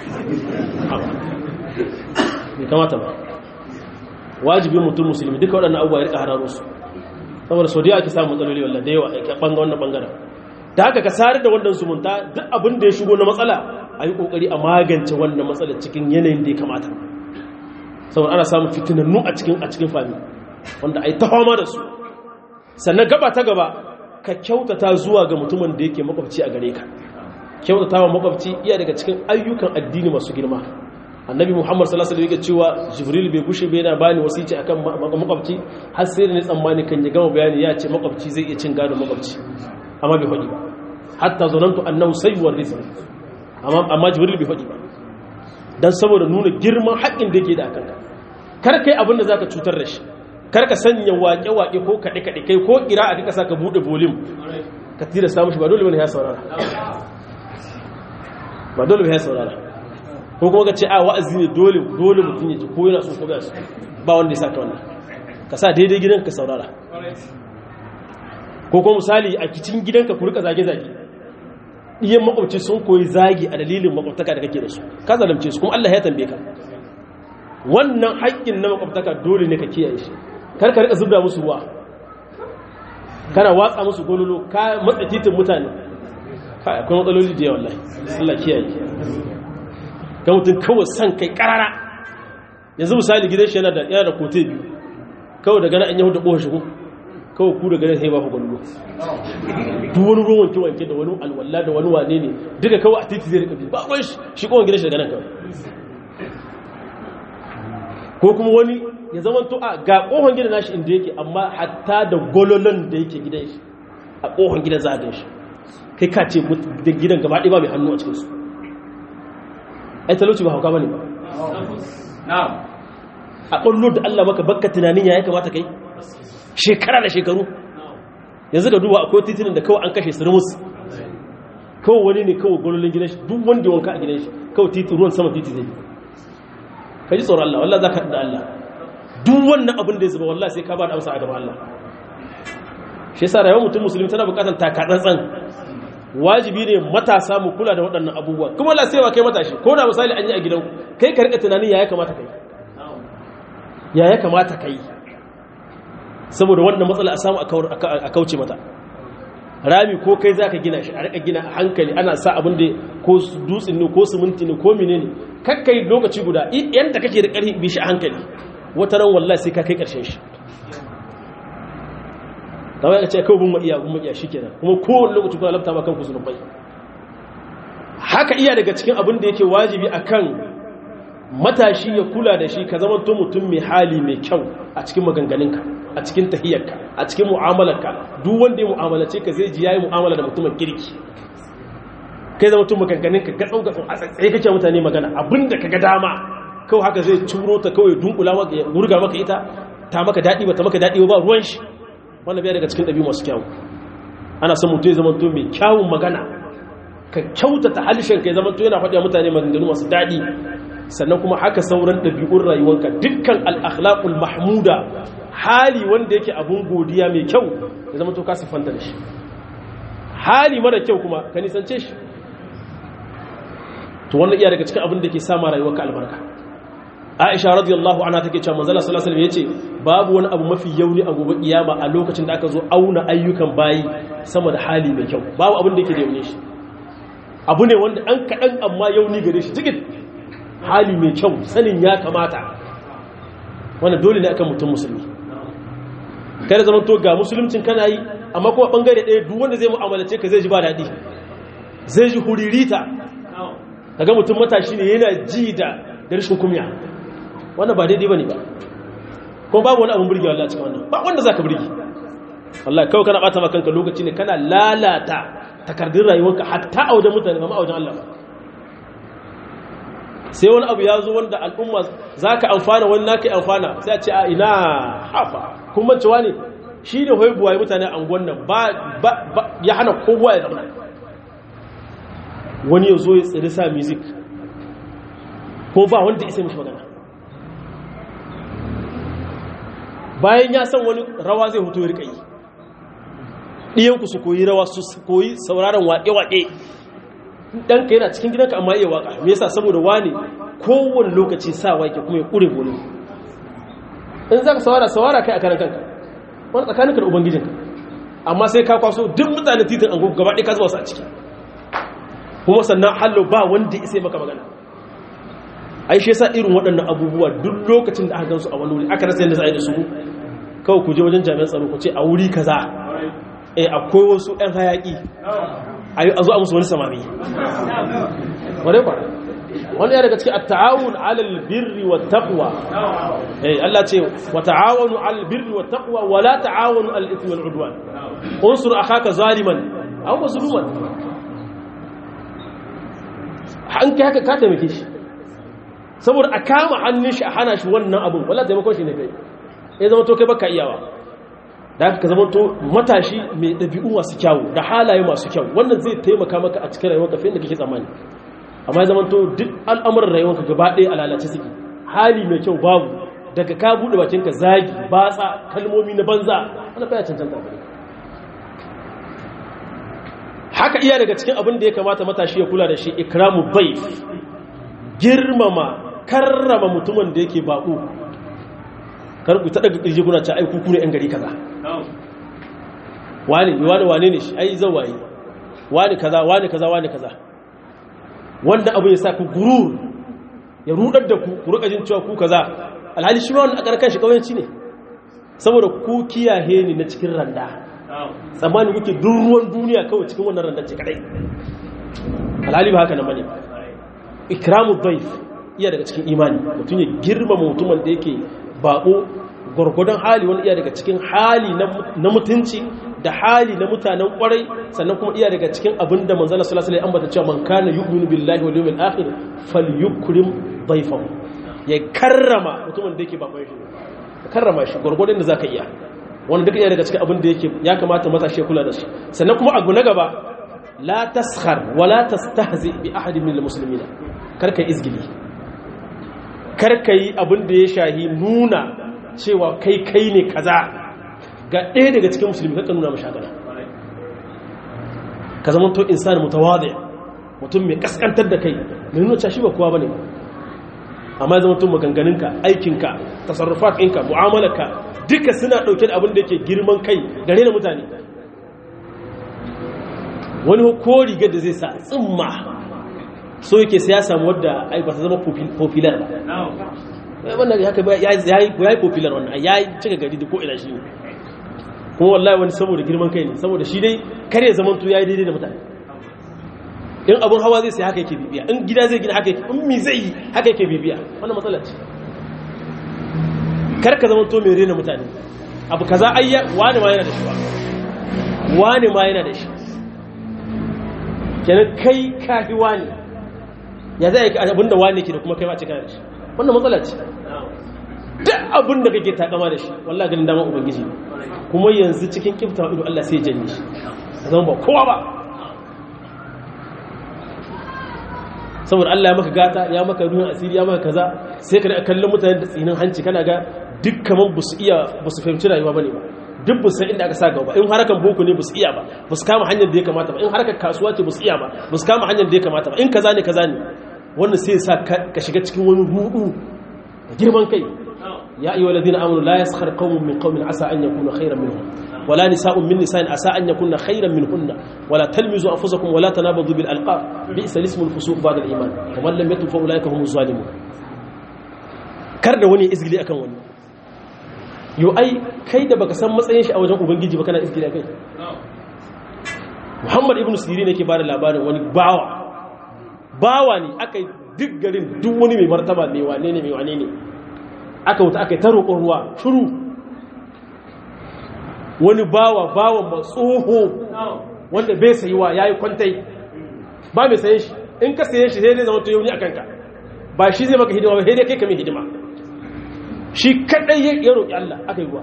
Speaker 1: bai kamata ba wajibin mutum musulmi duka waɗannan abubuwa ya rika hararo su saboda sau da yawa ake samun matsaloli wallah da yawa a ɓanga wannan ɓangaren da haka ka sare da wannan zumunta duk abin da ya shigo na matsala a yi ƙoƙari a magance wannan matsala cikin yanayin da ya kamata saboda ana samun fitinannu a cikin a cikin fami wanda a yi ta fama da su sannan gaba ta gaba ka kyautata zuwa ga mutumin da yake makwabci a gare ka kyautata wa makwabci iya daga cikin ayyukan addini masu girma annabi muhammad sallallahu alaihi wasallam cewa jibril bai gushe bai yana bani wasici akan makwabci har sai da ni tsammani kan ya gama bayani ya ce makwabci zai iya cin gado makwabci amma bai faɗi ba hatta zanantu annahu sayyuwar rizq amma amma jibril bai faɗi ba dan saboda nuna girman haƙƙin da yake da akan ka kar kai abin da zaka cutar da shi kar ka sanya waƙe-waƙe ko kaɗe-kaɗe kai ko ƙira a duka saka buɗe volume ka tira samun shi ba dole bane ya saurara ba dole bane ya saurara ko kuma ka ce a wa'azi ne dole dole mutum ya ji ko yana so ko ba su ba wanda ya saka wannan ka sa daidai gidan ka saurara ko kuma misali a kicin gidanka ku rika zage-zage iyan makwabci sun koyi zagi a dalilin makwabtaka da kake da su ka zalamce su kuma Allah ya tambaye ka wannan haƙƙin na makwabtaka dole ne ka kiyaye shi kar ka rika zubda musu ruwa kana watsa musu gololo ka matsa titin mutane kai akwai matsaloli da yawa wallahi Allah kiyaye ga mutum kawai san kai karara yanzu misali gidan shi yana da yana da kote biyu kawai daga nan an yahu da ƙohon shigo kawai ku daga nan sai ba ku gwallo duk wani ruwan wanke wanke da wani alwala da wani wane ne duka kawai a titi zai rika bi ba ruwan shi ƙohon gidan shi daga nan kawai ko kuma wani ya zama to a ga ƙohon gidan nashi inda yake amma hatta da gololon da yake gidan shi a ƙohon gidan za a gan shi kai ka ce gidan gaba ɗaya ba mai hannu a cikinsu ai talauci ba hauka bane ba a ƙwallo da Allah maka bakka tunanin ya kamata kai shekara da shekaru yanzu ka duba akwai titinin da kawai an kashe su rumus kawai wani ne kawai gwalolin gidan shi duk wanda wanka a gidan shi kawai titi ruwan sama titi zai ka ji tsoron Allah wallah za ka da Allah duk wannan abin da ya zuba wallah sai ka ba da amsa a gaban Allah shi yasa rayuwar mutum musulmi tana bukatar takatsantsan wajibi ne matasa mu kula da waɗannan abubuwa kuma la sai wa kai matashi ko da misali an yi a gidan kai ka rika tunanin ya ya kamata kai ya ya kamata kai saboda wannan matsala a samu a kauce mata rami ko kai zaka gina shi a rika gina a hankali ana sa abin da ko dutsen ne ko siminti ne ko menene kakkai lokaci guda yanda kake da ƙarfi bi shi a hankali wata ran wallahi sai ka kai ƙarshen shi ta wai ka ce kawai bin iya bin iya shikenan kuma kowane lokaci kuna lafta ma kanku zunubai haka iya daga cikin abin da yake wajibi akan matashi ya kula da shi ka zama to mutum mai hali mai kyau a cikin maganganunka a cikin tahiyarka a cikin mu'amalarka duk wanda ya mu'amalace ka zai ji yayi mu'amala da mutumin kirki kai zama mutum maganganunka ga tsau ga tsau a tsaye kake mutane magana abinda ka ga dama kawai haka zai turo ta kawai dunkula maka ya wurga maka ita ta maka daɗi ba ta maka daɗi ba ruwan shi wannan biya daga cikin ɗabi'u masu kyawu ana son mutum ya zama mutum mai kyawun magana ka kyautata halishin ka ya zama mutum yana faɗi mutane maganganu masu daɗi sannan kuma haka sauran ɗabi'un rayuwanka dukkan al'akhlaƙul mahmuda hali wanda yake abun godiya mai kyau ya zama to ka siffanta da shi hali mara kyau kuma ka nisance shi to wannan iya daga cikin abin da ke sama rayuwarka albarka aisha radiyallahu anha take cewa manzala sallallahu alaihi wasallam yace babu wani abu mafi yauni a gobe kiyama a lokacin da aka zo auna ayyukan bayi sama da hali mai kyau babu abin da yake da yauni shi abu ne wanda an kaɗan amma yauni gare shi cikin hali mai kyau sanin ya kamata wannan dole ne akan mutum musulmi kada zaman to ga musuluncin kana yi amma kuma bangare ɗaya duk wanda zai mu'amalace ka zai ji ba daɗi zai ji huririta kaga mutum matashi ne yana ji da rashin kumya wannan ba daidai bane ba kuma babu wani abin burgewa Allah cikin wannan ba wanda zaka burge wallahi kawai kana bata maka kanka lokaci ne kana lalata takardun rayuwarka hatta a wajen mutane ba ma a wajen Allah ba sai wani abu ya zo wanda al'umma zaka amfana wani naka amfana sai a ce a ina hafa kuma cewa ne shi ne hoyi buwaye mutane a angon nan ba ya hana kowa ya zama wani ya zo ya tsiri sa music ko ba wanda isa mishi magana bayan ya san wani rawa zai hutu ya riƙayi ɗiyanku su koyi rawa su koyi sauraron waƙe-waƙe ɗanka yana cikin gidanka amma iya waƙa me yasa saboda wani kowane lokaci sa waƙe kuma ya ƙure gole in za ka sawara sawara kai a kanan kanka wani tsakaninka da ubangijinka amma sai ka kwaso duk mutane titin an gaba ɗaya ka zuwa su a ciki kuma sannan hallo ba wanda isa maka magana ai shi yasa irin waɗannan abubuwa duk lokacin da aka gansu a wani wuri aka rasa yadda za a yi da su kawai ku je wajen jami'an tsaro ku ce a wuri kaza eh akwai wasu ɗan hayaƙi a zo a musu wani samami wadai kwa wani ya daga cikin at-ta'awun 'alal birri wat taqwa eh Allah ce wa ta'awanu 'alal birri wat taqwa wa la ta'awanu 'alal ithmi wal 'udwan unsur akhaka zaliman aw mazluman an kai haka ka taimake shi saboda a kama hannun shi a hana shi wannan abin wala taimakon shi ne kai ya zama to kai baka iyawa da haka ka zama to matashi mai ɗabi'u masu kyawu da halaye masu kyau wannan zai taimaka maka a cikin rayuwar kafin da kake tsammani amma ya zama to duk al'amuran rayuwarka gaba ɗaya a lalace suke hali mai kyau babu daga ka buɗe bakinka zagi batsa kalmomi na banza wani baya cancanta gare haka iya daga cikin abin da ya kamata matashi ya kula da shi ikramu baif girmama karrama mutumin da yake baƙo karku ta daga ƙirji kuna ce ai kuku ne 'yan gari kaza wani wani wane ne shi ai zawaye wani kaza wani kaza wani kaza wanda abu ya sa ku gurur ya rudar da ku ku rika jin cewa ku kaza alhali shi ma wani a ƙarƙar shi ƙauyenci ne saboda ku kiyaye ni na cikin randa tsammani kuke duk ruwan duniya kawai cikin wannan randa ce kadai alhali ba haka na bane ikramu dhaif iya daga cikin imani mutum ya girmama mutumin da yake bako gwargwadon hali wani iya daga cikin hali na mutunci da hali na mutanen kwarai sannan kuma iya daga cikin abin da manzala sallallahu alaihi ambata cewa man kana yu'minu billahi wal yawmil akhir falyukrim dhaifahu ya karrama mutumin da yake bakon shi ka karrama shi gwargwadon da zaka iya wanda duka iya daga cikin abin da yake ya kamata matashi kula da shi sannan kuma abu na gaba la taskhar wa la tastahzi bi ahadin min almuslimina karka izgili karka yi abin da ya shahi nuna cewa kai kai ne kaza ga ɗaya daga cikin musulmi karka nuna mashagana ka zama to insani mutawadi mutum mai kaskantar da kai mai nuna cewa shi ba kowa bane amma zama to maganganunka aikinka tasarrufat ɗinka mu'amalarka duka suna ɗauke da abin da yake girman kai gare na mutane wani ko rigar da zai sa tsimma so yake sai ya samu wadda ai ba ta zama popular ba wannan haka ya yi popular wannan ya yi cika gari da ko ina shi ne kuma wallahi wani saboda girman kai ne saboda shi dai kare zaman to yayi daidai da mutane in abun hawa zai sai haka yake bibiya in gida zai gina haka yake in mi zai yi haka yake bibiya wannan matsala ce kar ka zaman to mai rena mutane abu kaza ayya wani ma yana da shi wani ma yana da shi kenan kai kafi wani ya zai ka abinda wani ke da kuma kai ma cika da shi wannan matsala ce duk abin da kake takama da shi wallahi ganin dama ubangiji kuma yanzu cikin kifta ido Allah sai janye shi zama ba kowa ba saboda Allah ya maka gata ya maka ruhun asiri ya maka kaza sai ka kallon mutane da tsinin hanci kana ga duk kaman busu iya busu fahimci rayuwa bane ba duk busu inda aka sa gaba in harakan boko ne busu iya ba busu kama hanyar da ya kamata ba in harakan kasuwa ce busu iya ba busu kama hanyar da ya kamata ba in kaza ne kaza ne wannan sai ya sa ka shiga cikin wani rudu da girman kai يا أيها الذين آمنوا لا يسخر قوم من قوم عسى أن يكونوا خيرا منهم ولا نساء من نساء عسى أن يكون خيرا منهن ولا تلمزوا أنفسكم ولا تنابضوا بالألقاب بئس الاسم الفسوق بعد الإيمان ومن لم يتب فأولئك هم الظالمون kar da wani izgili akan wani yo ai kai da baka san matsayin shi a wajen ubangiji ba kana izgili akai Muhammad ibn Sirin yake bada labarin wani bawa bawa ne aka duk garin duk wani mai martaba mai wane ne mai wane ne aka wuta aka yi ta roƙon ruwa shuru wani bawa bawa matsoho wanda bai sayiwa ya yi kwantai ba mai saye shi in ka saye shi sai dai zama tuyo ni a kanka ba shi zai maka hidima ba sai dai kai ka mai hidima shi kaɗai ya roƙi Allah aka yi ruwa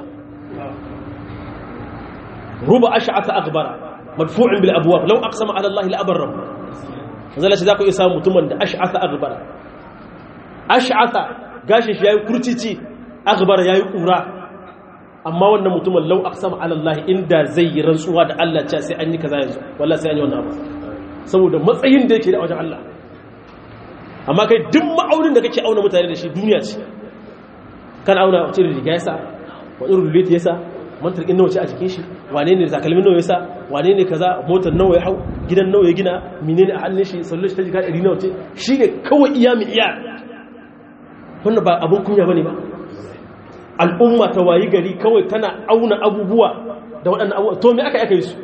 Speaker 1: ruba ash'ata akbara madfu'in bil abwab law aqsama ala Allah la abarra zalla shi za ku iya samu mutumin da ash'ata akbara ash'ata gashin shi ya yi kurcici akbar ya yi ƙura amma wannan mutumin lau aksama alallahi inda zai yi rantsuwa da Allah ce sai an yi kaza yanzu wallah sai an yi wannan abu saboda matsayin da yake da wajen Allah amma kai duk ma'aunin da kake auna mutane da shi duniya ce kan auna wace da riga yasa wani rullet yasa mantar in nawa ce a jikin shi wane ne takalmin nawa yasa wane ne kaza motar nawa ya hau gidan nawa ya gina menene a hannun shi sallar shi ta jika 100 nawa ce shi ne kawai iya mi iya wannan ba abin kunya bane ba al'umma ta wayi gari kawai tana auna abubuwa da waɗannan abubuwa to me aka aka yi su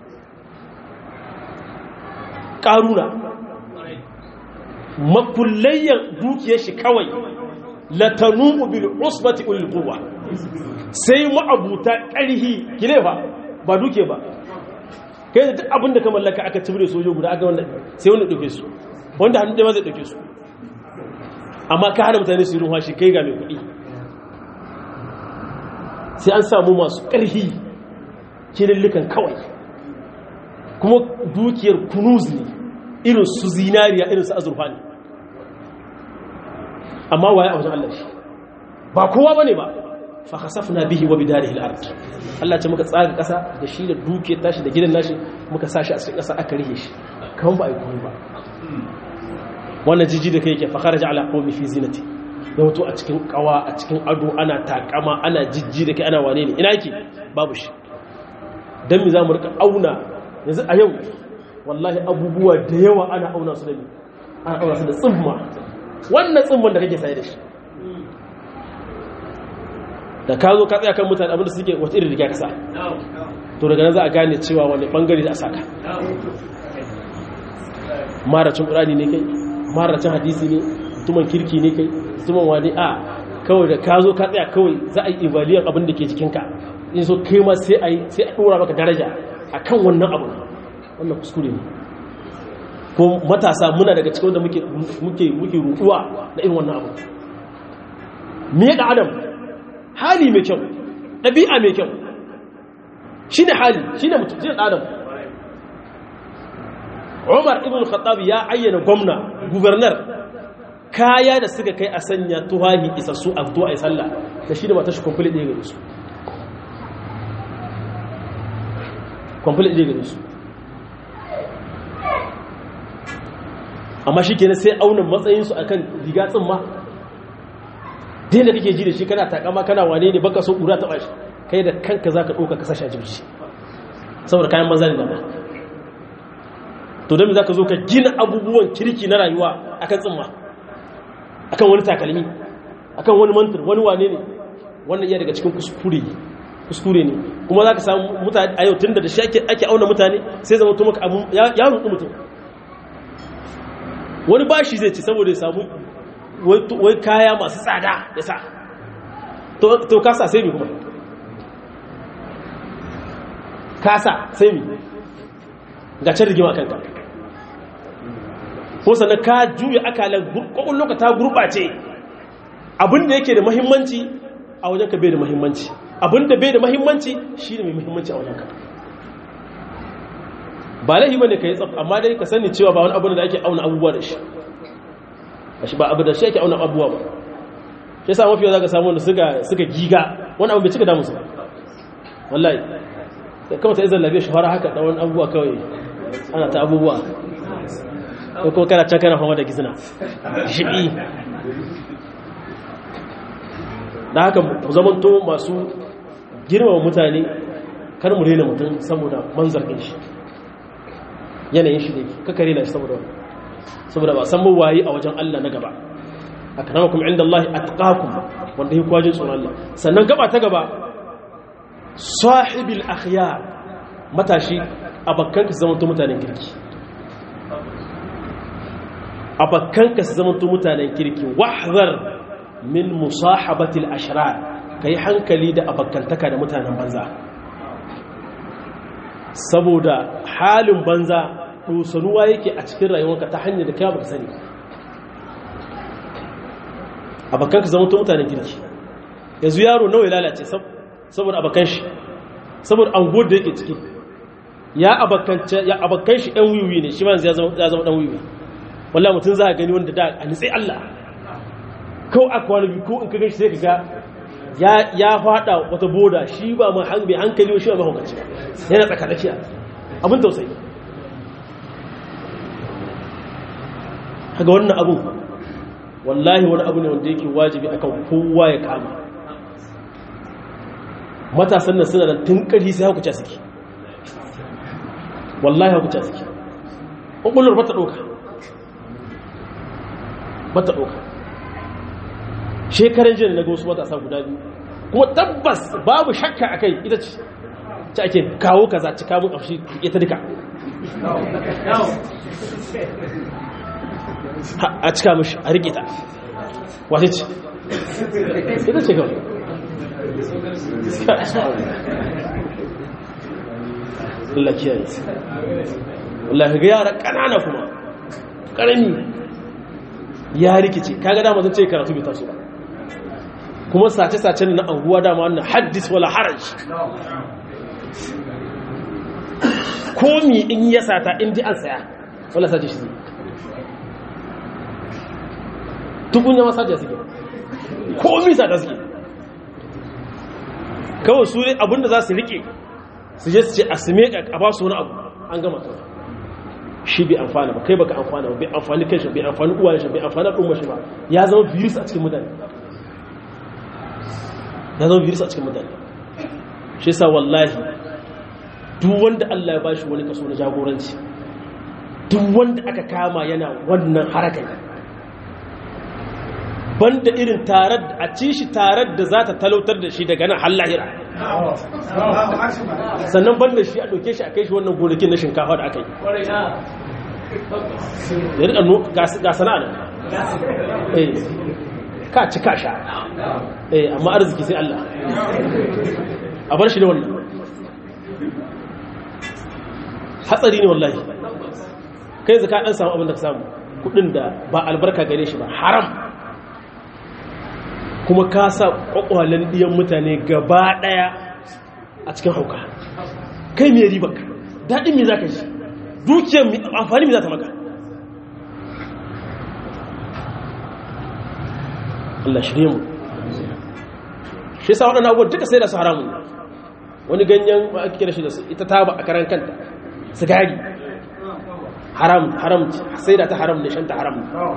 Speaker 1: ƙaruna makullayyan dukiyar shi kawai latanu bil usbati ul quwwa sai ma'abuta ƙarhi kile ba ba duke ba kai da duk abin da ka mallaka aka cibire sojo guda aka wanda sai wanda dauke su wanda hannun da ma zai dauke su amma ka hana mutane su yi ruwa shi kai ga mai kuɗi sai an samu masu ƙarfi kilillikan kawai kuma dukiyar kunuz ne irin su zinariya irin su azurfa ne amma waye a wajen Allah shi ba kowa bane ba fa khasafna bihi wa bidarihi al-ard Allah ce muka tsaga ƙasa da shi da dukiyar tashi da gidan nashi muka sashi a cikin ƙasa aka rihe shi kan ba ai komai ba wannan jiji da kai yake fa kharaja ala qawmi fi zinati ya wato a cikin kawa a cikin ado ana takama ana jijji da kai ana wane ne ina yake babu shi dan mi zamu rika auna yanzu a yau wallahi abubuwa da yawa ana auna su da ni ana auna su da tsimma wannan tsimman da kake sai da shi da ka zo ka tsaya kan mutane abinda suke wata irin riga kasa to daga nan za a gane cewa wani bangare da a saka maracin ƙurani ne kai maracin hadisi ne mutumin kirki ne kai mutumin wani a kawai da ka zo ka tsaya kawai za a yi evaluate abin da ke cikinka in so kai ma sai a yi sai a ɗora maka daraja a kan wannan abu wannan kuskure ne ko matasa muna daga cikin wanda muke muke muke ruɗuwa na irin wannan abu me da adam hali mai kyau ɗabi'a mai kyau shi ne hali shi ne mutum shi ne adam umar ibn khattab ya ayyana gwamna gubernar kaya da suka kai a sanya tuhahi isassu a fito a yi sallah da shi da mata shi kwamfili ɗaya gare su kwamfili ɗaya gare su amma shi kenan sai aunin matsayinsu a kan riga tsimma din da kake ji da shi kana takama kana wane ne baka so ƙura taɓa shi kai da kanka za ka ɗauka kasashe a jirgi saboda kayan maza ne dama to don za ka zo ka gina abubuwan kirki na rayuwa akan tsimma akan wani takalmi akan wani mantar wani wane ne wannan iya daga cikin kuskure kuskure ne kuma za ka samu mutane a yau tun da shi ake auna mutane sai zama to maka abu ya rudu mutum wani bashi zai ci saboda ya samu wai kaya masu tsada ya sa to kasa sai mi kuma kasa sai mi ga can rigima kanka ko sannan ka juya akalan kwakwallon ka ta gurɓace abinda yake da mahimmanci a wajen ka bai da mahimmanci abinda bai da mahimmanci shi ne mai mahimmanci a wajen ka ba laihi bane ka yi tsaf amma dai ka sani cewa ba wani abu da ake auna abubuwa da shi shi ba abu da shi ake auna abubuwa ba shi sa mafiya za ka samu wanda suka giga wani abu bai cika damusu ba wallahi kawai ta izan labe shahara haka da wani abubuwa kawai ana ta abubuwa ko kuma kana can kana fama da gizina shiɓi da haka zamanto masu girmama mutane kar mu rena mutum saboda manzar ɗin shi yanayin shi ne kaka rena shi saboda saboda ba san waye a wajen Allah na gaba akramakum inda Allah atqakum wanda yake kwajin tsoron Allah sannan gaba ta gaba sahibil akhyar matashi abakkanka zama to mutanen kirki abakkanka su zama to mutanen kirki wahzar min musahabatil ashrar kai hankali da abakkantaka da mutanen banza saboda halin banza dosanuwa yake a cikin rayuwarka ta hanyar da kai baka sani abakkanka zama to mutanen kirki yanzu yaro nawa ya lalace saboda abakan shi saboda anguwar da yake ciki ya abakan shi ɗan wiwi ne shi ma ya zama ɗan wiwi wallah mutum za a gani wanda da a nitsai Allah kawai aka wani biyu ko in ka gashi sai ka ga ya fada wata boda shi ba mai hankali shi ba mahaukaci yana tsakadakiya abin tausayi haga wannan abu wallahi wani abu ne wanda yake wajibi akan kowa ya kama matasan nan suna da tun ƙarfi sai hakuca suke wallahi hakuca suke ƙwaƙwalwar bata ɗauka bata ɗauka shekaran jiya na ga wasu matasa guda biyu kuma tabbas babu shakka a kai ita ce ci ake kawo kaza ci kamun afshi ita duka a cika mashi a rike ta wace ce ita ce kawai Allah kiyaye wallahi ga yara kanana kuma karami ya rikice kaga dama zan ce karatu bai taso ba kuma sace-sacen na anguwa dama wannan haddis wala haraj komi in ya sata in ji an saya wala sace shi zai tukun ya masaje suke komi sata suke kawai su ne abinda za su rike su je su ce a su meka a ba su wani abu an gama kawai shi bai amfana ba kai baka amfana ba bai amfani kai shi bai amfani uwa shi bai amfani al'umma shi ba ya zama virus a cikin mutane ya zama virus a cikin mutane shi sa wallahi duk wanda Allah ya bashi wani kaso na jagoranci duk wanda aka kama yana wannan harakai banda irin tarar a ci shi tarar da za ta talautar da shi daga nan hallahira sannan banda shi a ɗauke shi a kai shi wannan gonakin na shinkafa da aka yi ya riƙa ga sana'a nan ka ci ka sha amma arziki sai Allah a bar shi da wannan hatsari ne wallahi kai zaka ɗan samu abin da ka samu kudin da ba albarka gare shi ba haram kuma ka sa kwakwalen ɗiyan mutane gaba ɗaya a cikin hauka kai mai ribar ka daɗin mai za ka shi dukiyar amfani mai za ta maka Allah shirye mu shi sa waɗanda abubuwan duka sai da su haramun wani ganyen ba ake kira shi da su ita ta ba a karan kanta sigari haram haram sai da ta haram ne shanta haram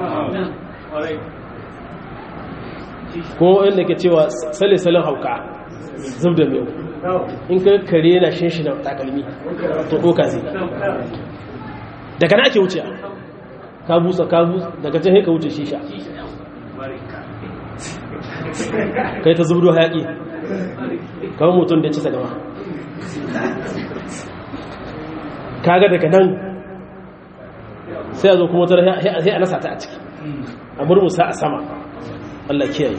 Speaker 1: ko wanda ke cewa sale-salen hauka zub da mewu in ka kare yana shin shi na takalmi to ɗoka zai daga na ake wuce ka busa ka busa daga can ka wuce shisha kai ta zubdo hayaƙi kawai mutum da ya ci ta gama kaga daga nan sai a zo kuma tara sai a nasa ta a ciki a murmusa a sama Allah kiyaye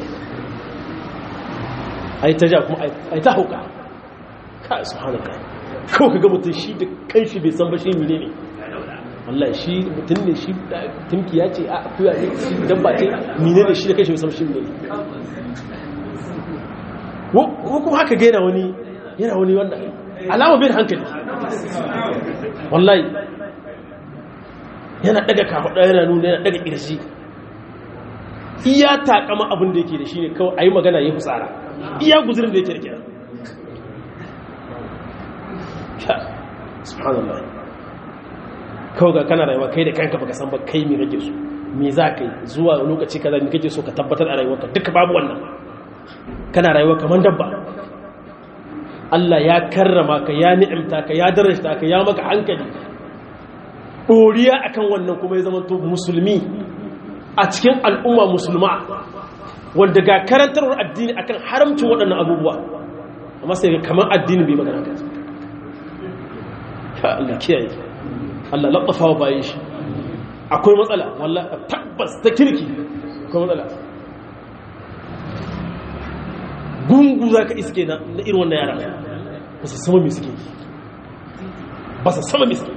Speaker 1: ai ta ja kuma ai ta hauka ka subhanaka kawai kaga mutum shi da kanshi bai san ba shi mene ne wallahi shi mutum ne shi tumki ya ce a akuya ne shi dabba ce mene ne shi da kanshi bai san shi mene ne ko kuma haka ga yana wani yana wani wanda alama bai da hankali wallahi yana daga kafaɗa yana nuna yana daga ƙirji iya takama abin da yake da shi ne kawai a yi magana ya fitsara iya guzurin da yake da kira subhanallah kawai ga kana rayuwa kai da kanka baka san ba kai me kake so me za ka yi zuwa lokaci kaza me kake so ka tabbatar a rayuwarka duka babu wannan kana rayuwa kamar dabba Allah ya karrama ka ya ni'imta ka ya darajta ka ya maka hankali ɗoriya akan wannan kuma ya zama to musulmi a cikin al'umma musulma wanda ga karantarwar addini akan haramcin waɗannan abubuwa amma sai ga kamar addini bai magana ka ya Allah kiyaye Allah labbafa wa bayan shi akwai matsala wallahi tabbas ta kirki akwai matsala gungu za ka iske na irin wannan yara ba su sama miski ba su sama miski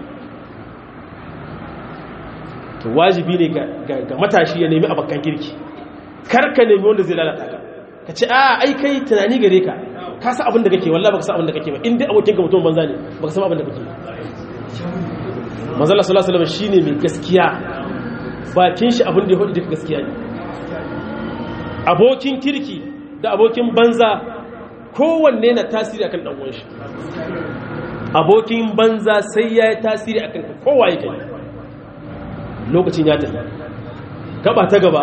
Speaker 1: to wajibi ne ga matashi ya nemi abokan kirki karka nemi wanda zai lalata ka ka ce a ai kai tunani gare ka ka sa abin da kake wallah baka sa abin da kake ba inda abokin ka mutum banza ne baka san abin da kake manzala sallallahu alaihi wasallam shine mai gaskiya bakin shi abin da ya hudu duka gaskiya ne abokin kirki da abokin banza kowanne na tasiri akan dan uwan shi abokin banza sai ya yi tasiri akan kowa yake lokacin ya tafi gaba ta gaba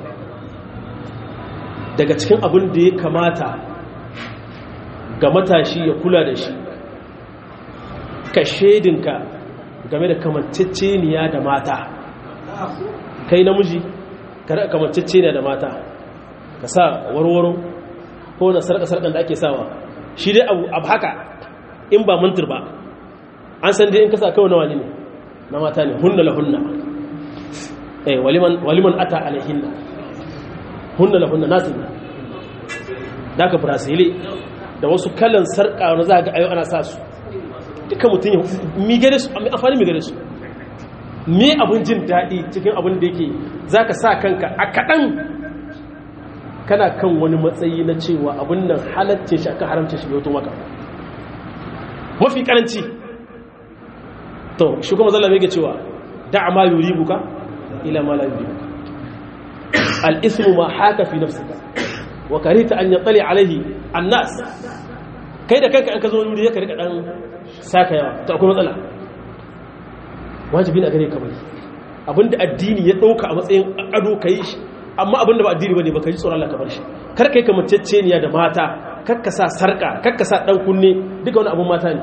Speaker 1: daga cikin abin da ya kamata ga matashi ya kula da shi ka shaidinka game da kamanceceniya da mata kai namiji ka kamanceceniya da mata ka sa warwaro ko na sarƙa-sarƙan da ake sawa shi dai abu haka in ba mantur ba an san dai in kasa kawai na wani ne na mata ne hunna la hunna eh waliman ata alaihinna hunna la hunna nasu da ka brasile da wasu kalan sarƙa wani za ga ayo ana sa su duka mutum ya mi gare su amma amfani mi gare su me abin jin daɗi cikin abin da yake za ka sa kanka a kaɗan kana kan wani matsayi na cewa abin nan halaccin shi aka haramcin shi yauto maka mafi karanci to shi kuma zalla mai cewa da'a ma yuribuka ila ma la yuribuka al-ismu ma haka fi nafsika wa karita an yatali alaihi an-nas kai da kanka an ka zo wani wuri ka rika dan saka yawa to akwai matsala wajibi ne a gare ka bari abinda addini ya dauka a matsayin ado kai shi amma abinda ba addini bane baka ji tsoron Allah ka bar shi kar kai kamanceceniya da mata kar ka sa sarka kar ka sa dan kunne duka wani abun mata ne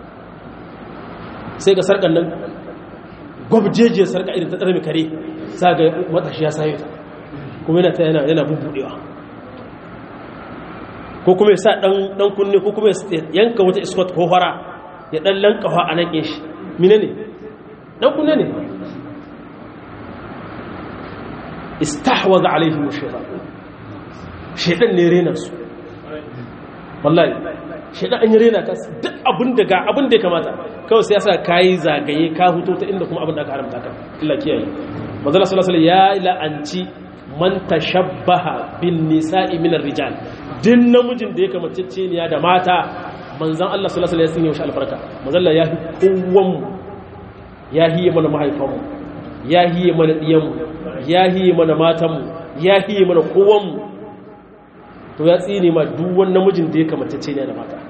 Speaker 1: sai ga sarkan nan gwabjejiyar sarka irin ta tsare mai kare sa ga matashi ya sayo ta kuma yana ta yana yana bubbudewa ko kuma ya sa dan dan kunne ko kuma ya yanka wata iskot ko fara ya dan lankawa a nan shi mine ne dan kunne ne istahwaza alaihim shaytan shaytan ne rena su wallahi shaytan an yi rena ka duk abin da ga abin da ya kamata kawai sai yasa kai zagaye ka huto ta inda kuma abin da aka haramta ka Allah kiyaye manzo sallallahu alaihi ya la'anci man tashabbaha bin nisa'i min ar-rijal din namijin da ya kamacece ne da mata manzon Allah sallallahu alaihi wasallam ya sanya albarka manzo Allah ya hi kowan ya hiye mana mahaifanmu ya hiye mana diyanmu ya hiye mana matanmu ya hiye mana kowanmu to ya tsine ma duk wani namijin da ya kamacece ne da mata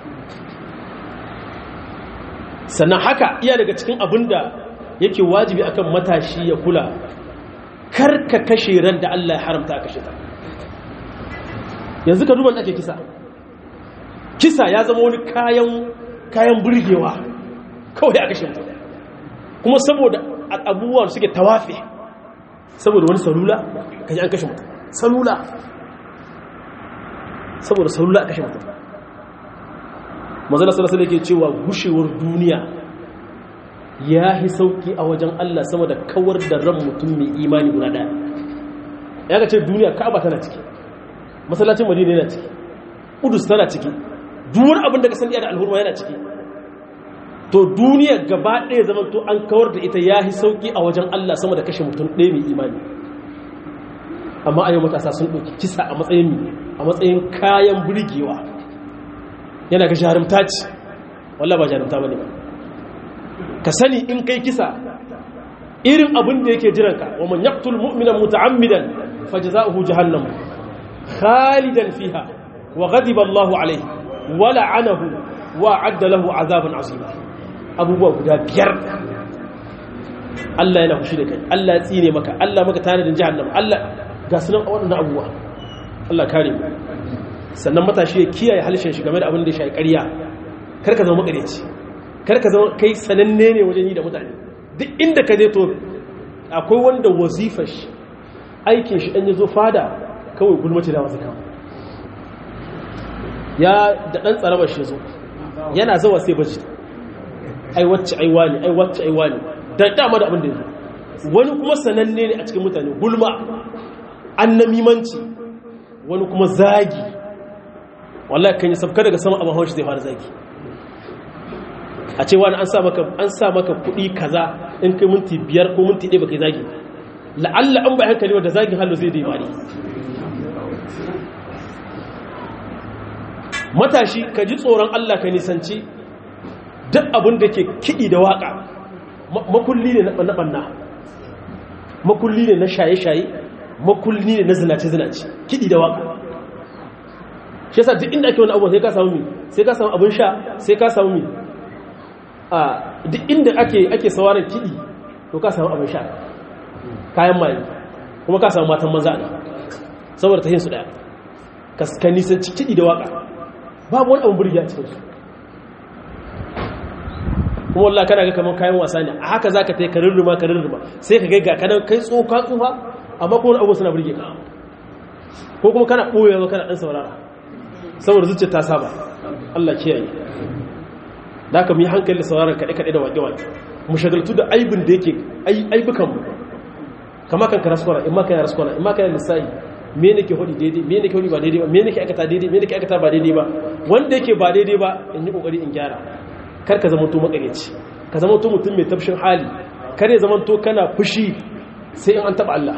Speaker 1: sannan haka iya daga cikin abin da yake wajibi akan matashi ya kula karka kashe ran da Allah ya haramta kashe ta yanzu ka duban ake kisa kisa ya zama wani kayan kayan burgewa kawai a kashe mutum kuma saboda abubuwan suke tawafe saboda wani salula kaji an kashe mutum salula saboda salula a kashe mutum mazala salasa da ke cewa gushewar duniya ya yi sauki a wajen Allah sama da kawar da ran mutum mai imani guda daya ya ga ce duniya ka'aba tana ciki masallacin madina yana ciki udus tana ciki duwar abin da ka sani da alhurma yana ciki to duniya gaba ɗaya zaman to an kawar da ita ya yi sauki a wajen Allah sama da kashe mutum ɗaya mai imani amma a yau matasa sun ɗauki kisa a matsayin a matsayin kayan burgewa yana ga jarumta ce wallah ba jarumta ba ne ba ka sani in kai kisa irin abin da yake jiranka wa man yaqtul mu'mina muta'ammidan fajza'uhu jahannam khalidan fiha wa ghadiba Allahu alayhi wa la'anahu wa 'adda lahu 'azaban 'azima abubuwa guda biyar Allah yana fushi da kai Allah ya tsine maka Allah maka tanadin jahannam Allah ga sunan waɗannan abubuwa Allah kare mu sannan matashi ya kiyaye halishin shi game da abin da ya shafi ƙarya kar ka zama makareci kar ka zama kai sananne ne wajen yi da mutane duk inda ka je to akwai wanda wazifar shi aikin shi ɗan ya zo fada kawai gulmace da wasu kama ya da ɗan tsarabar shi zo yana zawa sai baji ai wacce ai wani ai wacce ai wani da dama da abin da ya zo wani kuma sananne ne a cikin mutane gulma annamimanci wani kuma zagi wallahi kan yi sabka daga sama abin haushi zai fara zagi a ce wani an sa maka an sa maka kuɗi kaza in kai minti biyar ko minti ɗaya baka yi zagi la'alla an ba hankali wanda zagin hallo zai dai mari matashi ka ji tsoron Allah ka nisanci duk abin da ke kiɗi da waƙa makulli ne na ɓanna makulli ne na shaye-shaye makulli ne na zinace-zinace kiɗi da waƙa shi yasa duk inda ake wani abuwa sai ka samu mi sai ka samu abin sha sai ka samu mi a duk inda ake ake sauraron kiɗi to ka samu abin sha kayan maye kuma ka samu matan maza ne saboda ta yin su ɗaya ka nisanci kiɗi da waƙa babu wani abin burgi a cikinsu kuma wallah kana ga kamar kayan wasa ne a haka za ka ta yi ka rurruma ka rurruma sai ka gaiga kanan kai tsoka tsufa amma kuma abubuwa suna burge ka ko kuma kana ɓoye ba kana ɗan saurara saboda zuciya ta saba Allah kiyaye da aka mu yi hankali da sauraron kaɗe-kaɗe da waƙe-waƙe mu shagaltu da aibin da yake aibukan mu kama kan kara sukwara in ma kan yara sukwara in ma kan yara lissahi me ne ke hudi daidai me ne ke hudi ba daidai ba me ne ke aikata daidai me ne ke aikata ba daidai ba wanda yake ba daidai ba in yi kokari in gyara kar ka zama to makareci ka zama to mutum mai tafshin hali kar ya zama to kana fushi sai in an taba Allah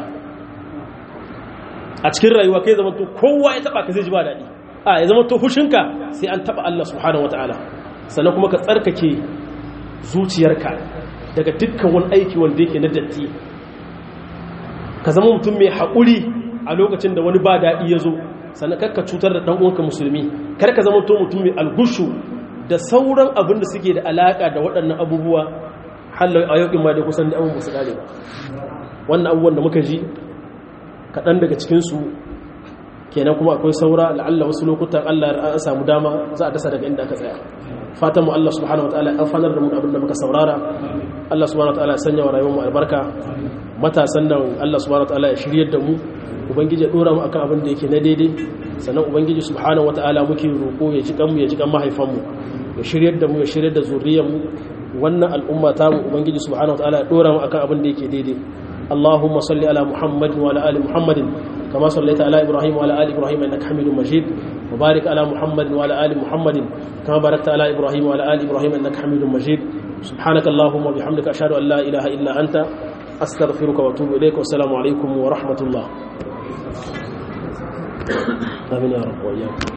Speaker 1: a cikin rayuwa kai zama to kowa ya taba ka zai ji ba daɗi a ya zama to fushinka sai an taba Allah subhanahu wataala sannan kuma ka tsarkake zuciyarka daga dukkan wani aiki wanda yake na datti ka zama mutum mai haƙuri a lokacin da wani ba daɗi ya zo sannan karka cutar da ɗan uwanka musulmi kar ka zama mutum mai algushu da sauran abin da suke da alaƙa da waɗannan abubuwa hallar a yau ma da kusan da abubuwa su ƙare ba wannan abubuwan da muka ji kaɗan daga cikinsu kenan kuma akwai saura la'alla wasu lokutan allah an samu dama za a dasa daga inda aka tsaya fatan mu allah subhanahu wataala ya amfanar da mu abin da muka saurara allah subhanahu wataala ya sanya wa rayuwar mu albarka matasan nan allah subhanahu wataala ya shiryar da mu ubangiji ya dora mu akan abin da yake na daidai sannan ubangiji subhanahu wataala muke roƙo ya ji kanmu ya ji kan mahaifanmu ya shiryar da mu ya shiryar da zuriyar mu wannan al'umma ta mu ubangiji subhanahu wataala ya dora mu akan abin da yake daidai اللهم صل على محمد وعلى ال محمد كما صليت على ابراهيم وعلى ال ابراهيم انك حميد مجيد وبارك على محمد وعلى ال محمد كما باركت على ابراهيم وعلى ال ابراهيم انك حميد مجيد سبحانك اللهم وبحمدك اشهد ان لا اله الا انت استغفرك واتوب اليك والسلام عليكم ورحمه الله امين يا رب واياكم